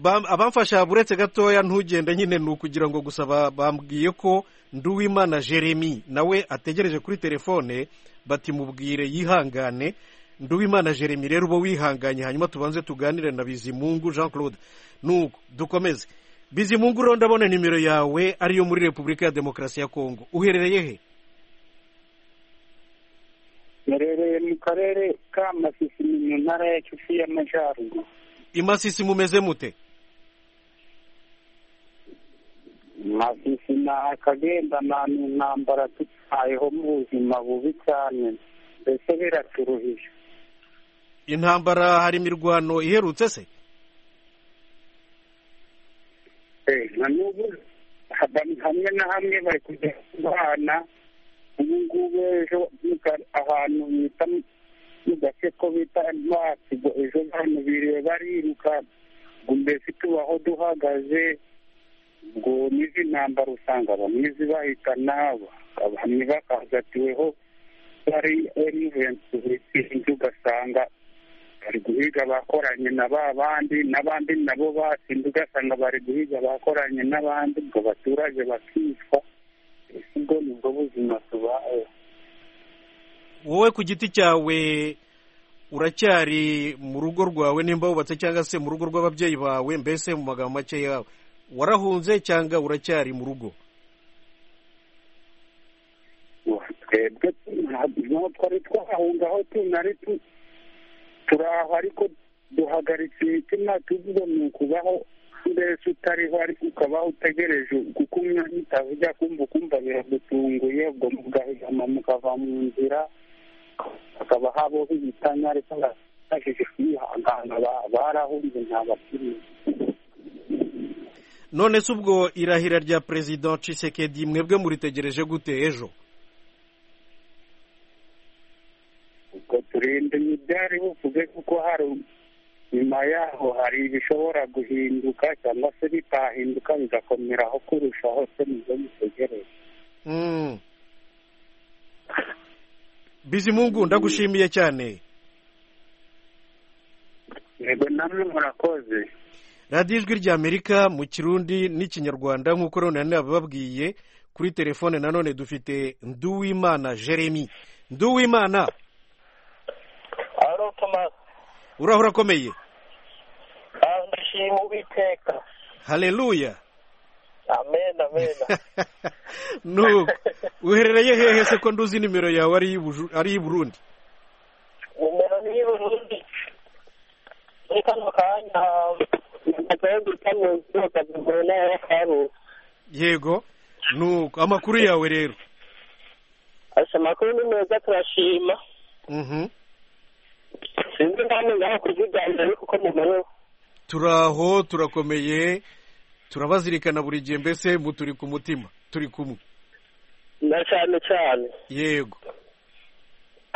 bam- abamfasha buretse gatoya ntugende nyine ni ukugira ngo gusa ba- bambwiye ko nduwimana jeremy nawe ategereje kuri telefone bati mubwire yihangane nduwimana jeremy rero uba wihanganye hanyuma tubanze tuganire na bizimungu jean claude nuko dukomeze bizimungu rero ndabona nimero yawe ariyo muri repubulika ya demokarasi ya kongo uherereye he nerereye mu karere ka masisi ni mu ntara ya kivu y'amajyaruguru i masisi mumeze mute masisi ni akagenda nta ntambara tutayeho mu buzima bubi cyane mbese biraturuhije intambara hari imirwano iherutse se Eh, na n'ubu haba- hamwe na hamwe bari kujya kubana ubu ngubu ejo mu ka- ahantu bita mu gace ko bita masigo ejo bantu biriwe bariruka ngo mbese tubaho duhagaze ubwo n'izi ntambara usanga bamwe zibahitana bamwe bakahagatiweho bari enivensi bisinzi ugasanga bari guhiga abakoranye na ba bandi n'abandi nabo batsinze ugasanga bari guhiga abakoranye n'abandi ngo abaturage bakicwa ese ubwo ni bwo buzima tubayeho wowe ku giti cyawe uracyari mu rugo rwawe nimba wubatse cyangwa se mu rugo rw'ababyeyi bawe mbese mu magambo make yawe warahunze cyangwa uracyari mu rugo twebwe ntabwo twari twahunga aho tunari tu- turaho ariko duhagaritse imitima tuvuga ni ukubaho mbese utariho ariko ukabaho utegereje kuko umwanya utavuga kumva ukumva biragutunguye ubwo mugahigama mukava mu nzira hakaba habaho ibitanya ariko bashaje kwihangana ba- barahunze nta bakiriye none se ubwo irahira rya perezida Tshisekedi mwebwe muritegereje gute ejo ubwo turinde ntibyari buvuge kuko hari nyuma yaho hari ibishobora guhinduka cyangwa se bitahinduka bigakomeraho kurushaho se nibyo mutegereje Mm. bizimungu ndagushimiye cyane yego namwe murakoze radiyo ijwi ry'amerika mu kirundi n'ikinyarwanda nk'uko rero nanone bababwiye kuri telefone nanone dufite nduwimana jeremy nduwimana aro tomasi urahora akomeye ndashima uwiteka haleluya amen amen nuko uherereye hehe se ko nduzi nimero yawe ari iy'Ubuju- ari i burundi numero ni y'uburundi muri kano kanya nagakwiye gutangira gusohoka bigoro nayo yakaruzi yego nuko amakuru yawe rero asa amakuru ni meza turashima Mhm. sinzi kandi ngaho kuziganira ariko uko mumerewe turaho turakomeye turabazirikana buri gihe mbese mu turi ku mutima turi kumwe na cyane cyane yego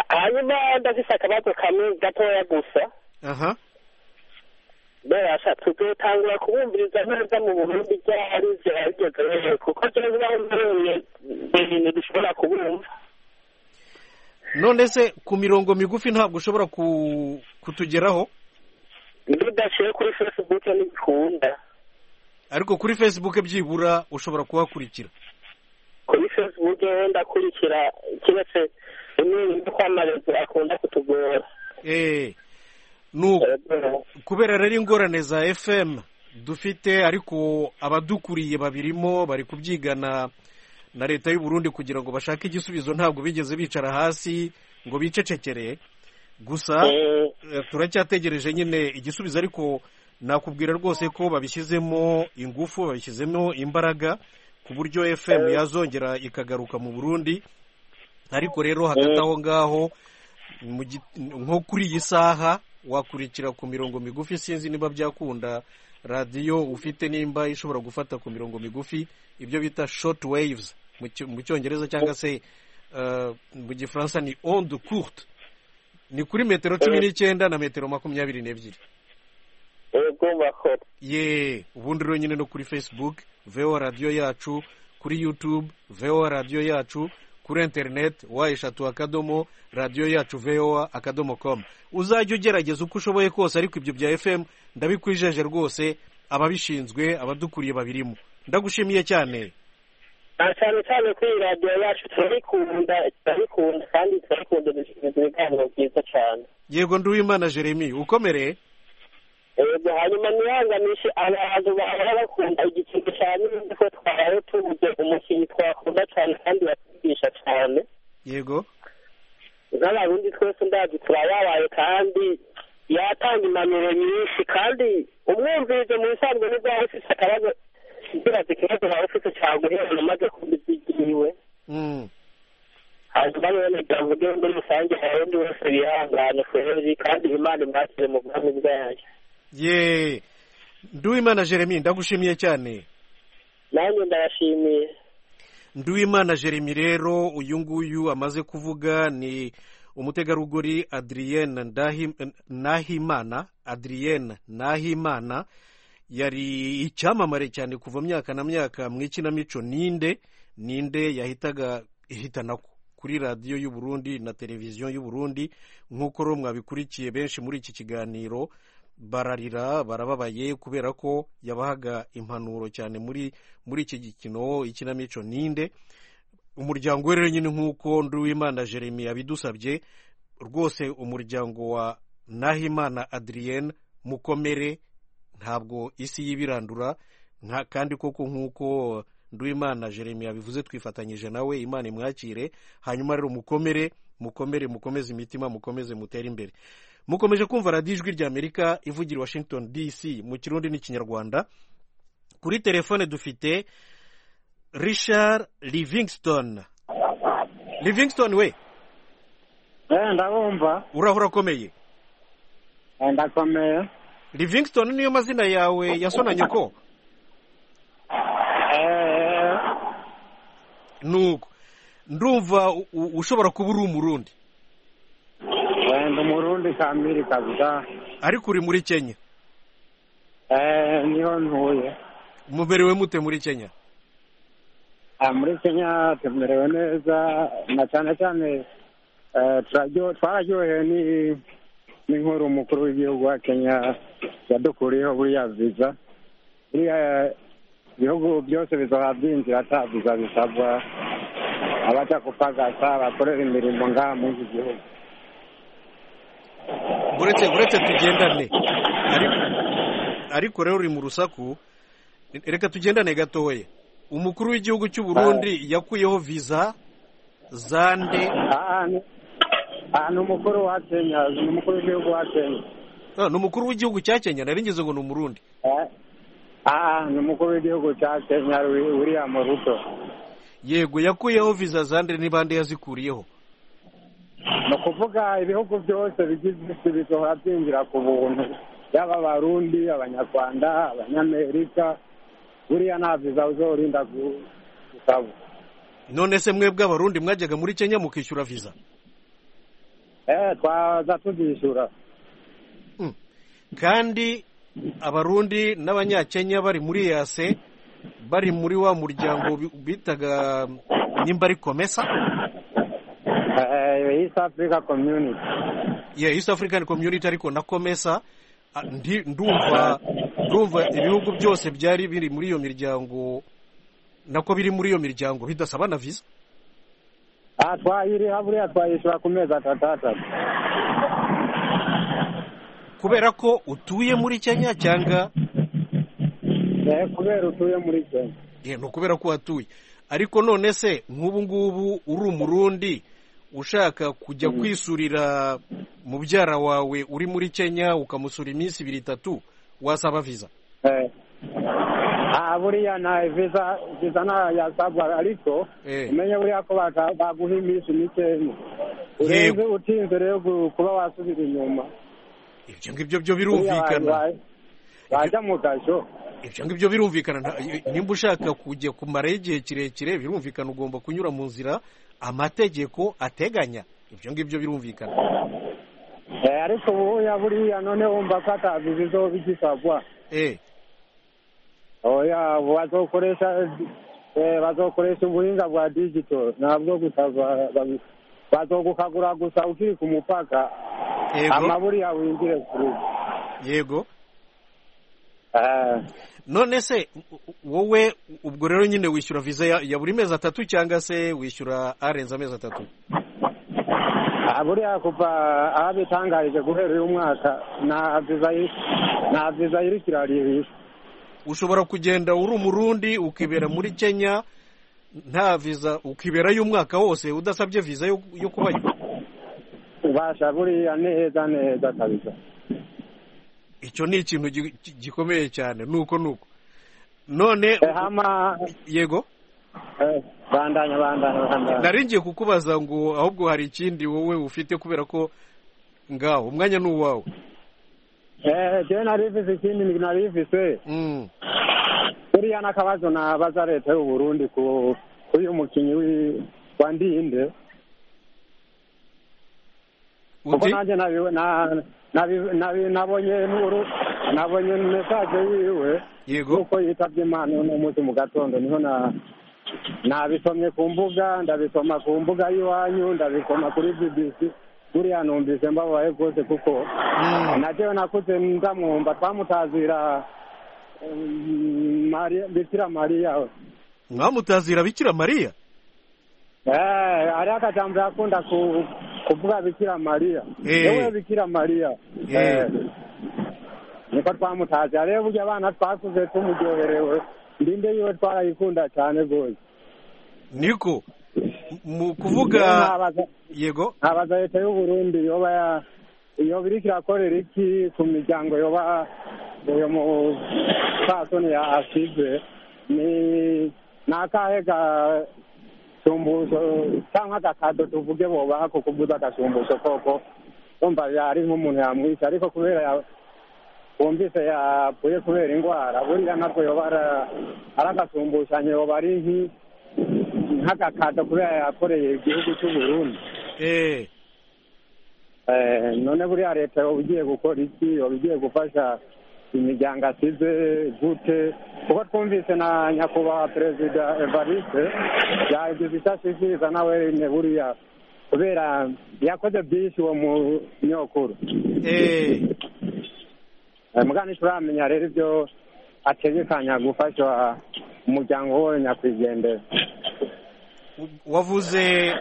hanyuma ndafise akabazo kamwe gatoya gusa aha barasha tugatangura kubumviriza neza mu burundi byari zirageze rero kuko tuzi aho mbonye ibintu dushobora kubumva none se ku mirongo migufi ntabwo ushobora ku- kutugeraho niyo udashyire kuri facebook ntibikunda ariko kuri facebook byibura ushobora kuhakurikira kuri facebook wenda akurikira keretse rimwe rimwe kwamamaza akunda kutugora Eh, nu kubera rero ingorane za fm dufite ariko abadukuriye babirimo bari kubyigana na leta y'u Burundi kugira ngo bashake igisubizo ntabwo bigeze bicara hasi ngo bicecekere gusa eh, turacyategereje nyine igisubizo ariko nakubwira rwose ko babishyizemo ingufu babishyizemo imbaraga ku buryo fm yazongera ikagaruka mu burundi ariko rero hagati aho ngaho mu gi- nko kuri iyi saha wakurikira ku mirongo migufi sinzi niba byakunda radiyo ufite nimba ishobora gufata ku mirongo migufi ibyo bita short waves mu cy- mu cyongereza cyangwa se eh, mu gifaransa ni onde courte ni kuri metero cumi n'icyenda na metero makumyabiri n'ebyiri yego bakora ye ubundi rero nyine no kuri facebook voa radiyo yacu kuri youtube voa radiyo yacu kuri interineti wa eshatu akadomo radiyo yacu voa akadomo com uzajya ugerageza uko ushoboye kose ariko ibyo bya fm ndabikwijeje rwose ababishinzwe abadukuriye babirimo ndagushimiye cyane na cyane cyane kuri iyi radiyo yacu turabikunda turabikunda kandi turabikunda dushyize ibiganiro byiza cyane yego nduwimana jeremy ukomereye yego hanyuma ntihanganishe abantu bahora bakunda igiciro cyane nzi ko twabaye tubuze umukinnyi twakunda cyane kandi bakigisha cyane yego nk'abarundi twese ndazi turababaye kandi yatanga impanuro nyinshi kandi umwumvirizo mu bisanzwe nibwo waba ufite akabazo ndibaza ikibazo waba ufite cyaguherana umaze kumva iby'iwe Mm. hanyuma rero ndavuge muri rusange abarundi bose bihangane kweri kandi imana imwakire mu bwami bwayo ye nduwimana jeremy ndagushimiye cyane nanjye ndabashimiye Nduwimana Jeremy rero uyu nguyu amaze kuvuga ni umutegarugori Adrienne Ndahi- Nahimana Adrienne Nahimana yari icyamamare cyane kuva myaka na myaka mu ikinamico ninde ninde yahitaga ihitana ku- kuri radiyo y'u Burundi na televiziyo y'u Burundi nk'uko rero mwabikurikiye benshi muri iki kiganiro bararira barababaye kubera ko yabahaga impanuro cyane muri muri iki gikino ikinamico ninde umuryango we rero nyine nk'uko nduwimana jeremy yabidusabye rwose umuryango wa nahimana adrienne mukomere ntabwo isi y'ibirandura nta kandi koko nk'uko nduwimana jeremy yabivuze twifatanyije nawe imana imwakire hanyuma rero mukomere mukomere mukomeze imitima mukomeze mutere imbere mukomeje kumva radiyo ijwi ry'amerika ivugira i washington dc mu kirundi n'ikinyarwanda kuri telefone dufite richard livingston livingston we ndabumva urahora akomeye ndakomeye livingston niyo mazina yawe yasonanye ko nuko ndumva u- u- ushobora kuba uri umurundi Eh, ndi umurundi kamiri kabisa ariko uri muri kenya Eh, niho ntuye muberewe mute muri kenya Ah, muri kenya tumerewe neza na cyane cyane eh, turaryo- twararyohewe ni- n'inkuru umukuru w'igihugu wa kenya yadukuriyeho buriya viza buriya ibihugu byose bizoha byinjira ata viza bisabwa abaja kupagasa bakorera imirimo ngaha muri iki gihugu uretse uretse tugendane ariko ariko rero uri mu rusaku reka tugendane gatoya umukuru w'igihugu cy'u Burundi yakuyeho viza zande Ah, ni umukuru wa kenya ni umukuru w'igihugu wa kenya Ah, ni umukuru w'igihugu cya kenya nari ngeze ngo ni umurundi Eh, ah, ni umukuru w'igihugu cya kenya Wi- william ruto yego yakuyeho viza zande ni bande yazikuriyeho ni ukuvuga ibihugu byose bigize isi bizohora byinjira ku buntu yaba abarundi abanyarwanda abanyamerika buriya nta viza uzorinda gu- gusaba none se mwebwe abarundi mwajyaga muri kenya mukishyura viza eh twaza tuzishyura kandi abarundi n'abanyakenya bari muri yase bari muri wa muryango bi- bitaga nimba ari komesa Eh, East Africa Community. ya East African Community ariko na komesa a- ndi- ndumva ndumva ibihugu byose byari biri muri iyo miryango nako biri muri iyo miryango bidasaba na visa Ah, twayiriha buriya twayishyura ku mezi atatu atatu. kubera ko utuye muri kenya cyangwa Eh, kubera utuye muri Kenya. ye ni ukubera ko uhatuye ariko none se nk'ubu ngubu uri umurundi ushaka kujya kwisurira mubyara wawe uri muri kenya ukamusura iminsi ibiri itatu wasaba viza Eh. Ah, buriya nta visa visa nta yasabwa ariko Eh. umenye buriya ko baka- baguha iminsi mikeya urenze utinze rero gu- kuba wasubira inyuma ibyo ngibyo byo birumvikana wajya mu gasho ibyo ngibyo birumvikana nta- nimba ushaka kujya kumarayo igihe kirekire birumvikana ugomba kunyura mu nzira amategeko ateganya ibyo ngibyo birumvikana Eh, ariko ubuya buriya none wumva ko atabizi zo bigisabwa eh oya bazokoresha eh, bazokoresha ubuhinga bwa digital ntabwo gusa ba- ba- bazogukagura gusa ukiri ku mupaka Yego. amaburiya winjire kuri yego none se wowe ubwo rero nyine wishyura viza ya, ya buri mezi atatu cyangwa se wishyura arenze amezi atatu Ah, buriya kuva aho bitangarije guhera uyu mwaka nta viza yi- nta viza iri kiraririye ushobora kugenda uri umurundi ukibera muri kenya nta viza ukiberayo umwaka wose udasabye viza yo, yo kubayo ubasha buriya neza neza kabisa icyo ni ikintu gi- gi- gikomeye cyane nuko nuko none hama yego eh, bandanya bandanya bandanya nari ngiye kukubaza ngo ahubwo hari ikindi wowe ufite kubera ko ngaho umwanya ni uwawe Eh, je narivise ikindi ni- narivise buriya n'akabazo nabaza leta y'u burundi ku kuri uyu mukinnyi wi- wa ndinde kuko undi nanjye nabi- na- nabi- nabi- nabonye nuru- nabonye mesaje wiwe yego kuko yitabye imana uno munsi mu gatondo niho na nabisomye ku mbuga ndabisoma ku mbuga y'iwanyu ndabisoma kuri bbc buriya numvise mbabaye rwose kuko nagewe nakuze ndamwumva twamutazira mm, Maria- bikira mariya we. mwamutazira bikira mariya Eh, hariho akajambo yakunda ku- kuvuga bikira mariya Eh. yewe bikira mariya Eh. Eh. niko twamutazira rero burya abana twakuze tumuryoherewe ndinde yiwe twarayikunda cyane rwose niko mu Rero kuvuga nabaza- yego nkabaza leta y'u burundi yoba ya- yoba iriko irakorera iki ku miryango yoba uyo mupfasoni ya asize ni ni akahe gasumbuzo cyangwa agakado tuvuge bobaha ko kuvuza agasumbuzo koko wumva yari nk'umuntu yamwisha ariko kubera ya- wumvise yapfuye kubera indwara buriya nabwo yoba ara- ari agasumbushanyo yoba ari nki- nk'agakado kubera yakoreye igihugu cy'u burundi eh Eh, none buriya leta yoba igiye gukora iki yoba igiye gufasha imiryango asize gute kuko twumvise na nyakubahwa perezida evariste yagize icyo ashishikiriza nawe nyine buriya kubera yakoze byinshi uwo munyokuru eh Eh, muga ntituramenya rero ibyo ategekanya gufasha umuryango we nyakwigendera wavuze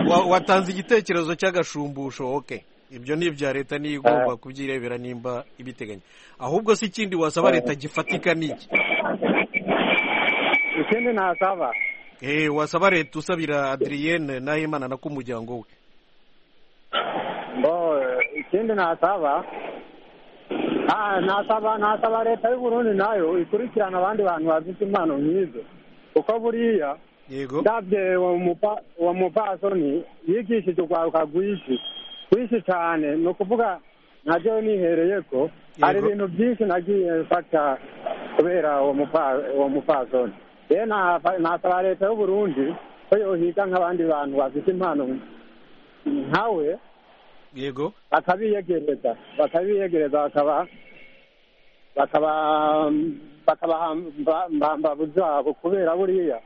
wa- watanze igitekerezo cy'agashumbusho oke ibyo ni ibya leta niyo igomba kubyirebera nimba ibiteganya ahubwo si ikindi wasaba leta gifatika ni iki ikindi ntasaba eh wasaba leta usabira adriyene nahimana na k'umuryango we Bo, ikindi nasaba ah, nasaba nasaba leta y'u Burundi nayo ikurikirana abandi bantu bafite impano nk'izo kuko buriya yego ndabye uwo mupa- uwo mupasoni yigishije urwaruka rwinshi rwinshi cyane ni ukuvuga nabyo nihereye ko hari ibintu byinshi nagiye mfata kubera uwo mupa- uwo mupasoni rero nafa- nasaba leta y'u Burundi ko yohiga nk'abandi bantu bafite impano nkawe yego bakabiyegereza bakabiyegereza bakaba bakabahamba zabo kubera buriya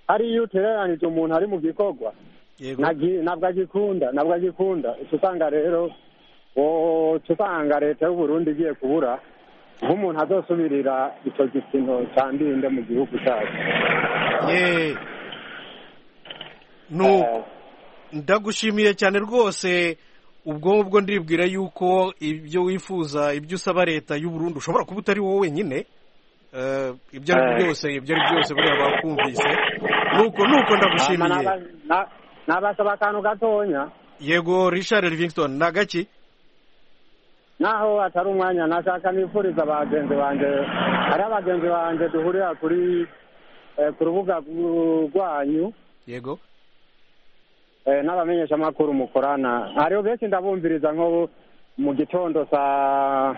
hariyo utereranije umuntu ari mu gikorwa ntabwo agikunda ntabwo agikunda uca usanga rero uca usanga leta y'uburundi igiye kubura nk'umuntu adasubirira icyo gipimo cya ndinde mu gihugu cyacu ndagushimiye cyane rwose ubwo ngubwo ndibwira yuko ibyo wifuza ibyo usaba leta y'uburundi ushobora kuba utari wowe wenyine ibyo ari byo byose ibyo ari byo byose buriya bakumvise nuko nuko ndagushimiye nabasaba akantu gatonya yego richard livingston ni agaki naho atari umwanya nashaka nifuriza bagenzi banjye ari abagenzi banjye duhurira kuri ku rubuga rwanyu yego n'abamenyeshamakuru mukorana hariho benshi ndabumviriza nko mu gitondo saa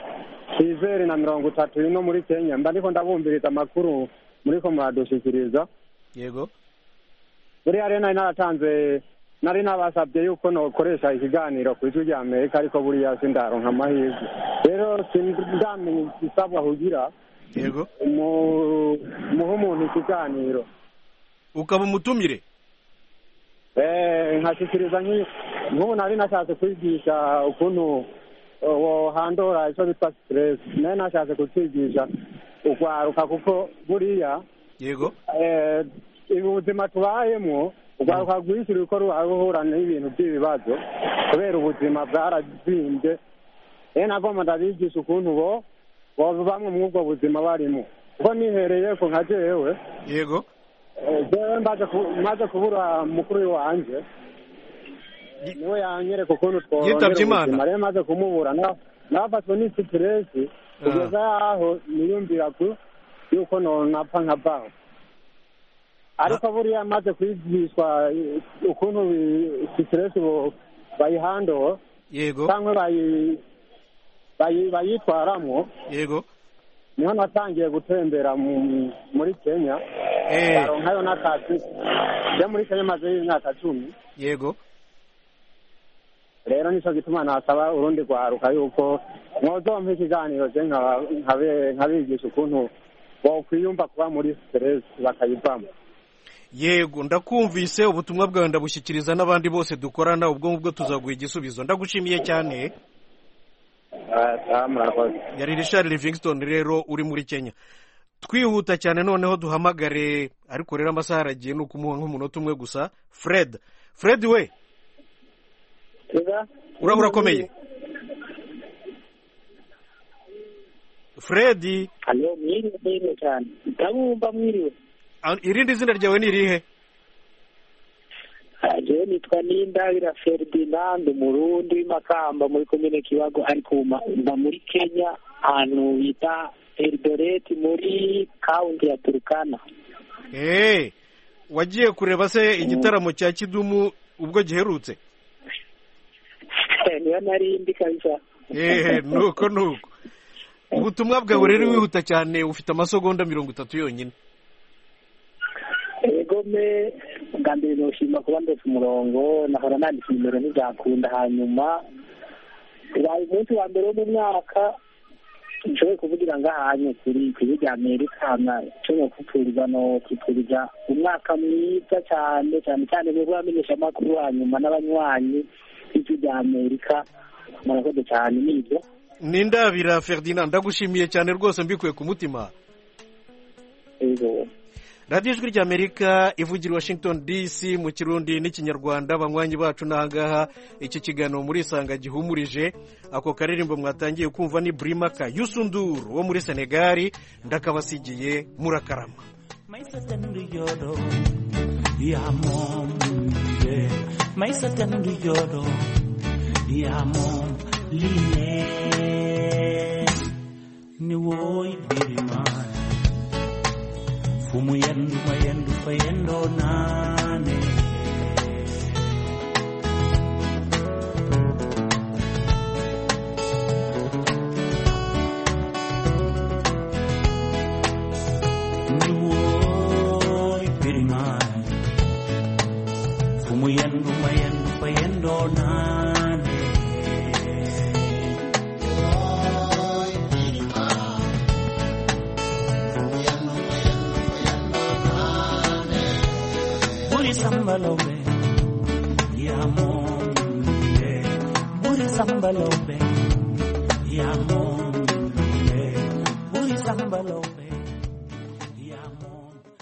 sizeri na mirongo itatu ino muri kenya mba ndiko ndabumviriza amakuru muri ko muradushyikiriza yego buriya rero nari naratanze nari nabasabye yuko nokoresha ikiganiro ku ijwi rya amerika ariko buriya sindaronka amahirwe rero sindamenya igisabwa kugira yego muhe umuntu ikiganiro ukaba umutumire nkashyikiriza nk'ubu nari nashatse kwigisha ukuntu handora icyo bita siteresi nayo nashatse kukigisha urwaruka kuko buriya yego ubuzima tubayemo urwaruka rwinshi ruko ruhura n'ibintu by'ibibazo kubera ubuzima bwarazimbye rero nagomba ndabigisha ukuntu bo bamwe muri ubwo buzima barimo kuko nihereye ko nka jewe yego jewe maze kubura mukuru wanjye niwe yanyereka ukuntu yitabye Imana. ubuzima rero maze kumubura na- nabafatwe ni siteresi kugeza yaho niyumvira ku yuko nonapfa nka baho ariko buriya maze kwigishwa eh, ukuntu bi- siteresi bo- bayihandoho yego cyangwa bayi- bayi- bayitwaramo yego niho natangiye gutembera mu- muri kenya baronkayo n'akazi njya muri kenya maze y'imyaka cumi yego rero nicyo gituma nasaba urundi rwaruka yuko mwozompa ikiganiro je nkaba- nkabe- nkabigisha ukuntu bokwiyumva kuba muri stress bakayivamo yego ndakumvise ubutumwa bwawe ndabushyikiriza n'abandi bose dukorana ubwo ngubwo tuzaguha igisubizo ndagushimiye cyane yari richard livingston rero uri muri kenya twihuta cyane noneho duhamagare ariko rero amasaha aragiye ni ukumuha nk'umunota umwe gusa fred fred we uraba urakomeye fred hano mwiriwe cyane ndabumva mwiriwe a- irindi zina ryawe ni irihe jewe nitwa nindabira ferdinand umurundi w'imakamba muri komine kibago ariko ubu ma- mba muri kenya ahantu bita eldoret muri kaunti ya turukana Eh, wagiye kureba se igitaramo cya kidumu ubwo giherutse niyo nari mbi kabisa ehe nuko nuko ubutumwa bwawe rero wihuta cyane ufite amasegonda mirongo itatu yonyine ego me bwa mbere noshima kuba ndetse umurongo nahora nanditse nimero ntibyakunda hanyuma ubaye umunsi wa mbere wo mu mwaka nshoboye kuvugira ngaha hanye kuri kuri rya amerika hama nshobora kupfuriza no kupfuriza umwaka mwiza cyane cyane cyane mwebwe bamenyesha amakuru hanyuma n'abanywanyi b'ijwi rya amerika murakoze cyane nibyo ni ndabira ferdinand ndagushimiye cyane rwose mbikuye ku mutima radiyo ijwi ry'amerika ivugira i washington dc mu kirundi n'ikinyarwanda banywanyi bacu n'ahangaha iki kiganiro muri isanga gihumurije ako karirimbo mwatangiye kumva ni burimaka yusunduru wo muri senegali ndakabasigiye murakarama Maisa tendu yodo ya mom ye Maisa tendu yodo ya mom line ni woy birima fumu yendu mayendu fayendo nane Nuoi per i mari. Fumo yendo, mayendo, payendo, nane. Sambalombe, Yamonde, Buri Sambalombe, Yamonde, Buri Sambalombe.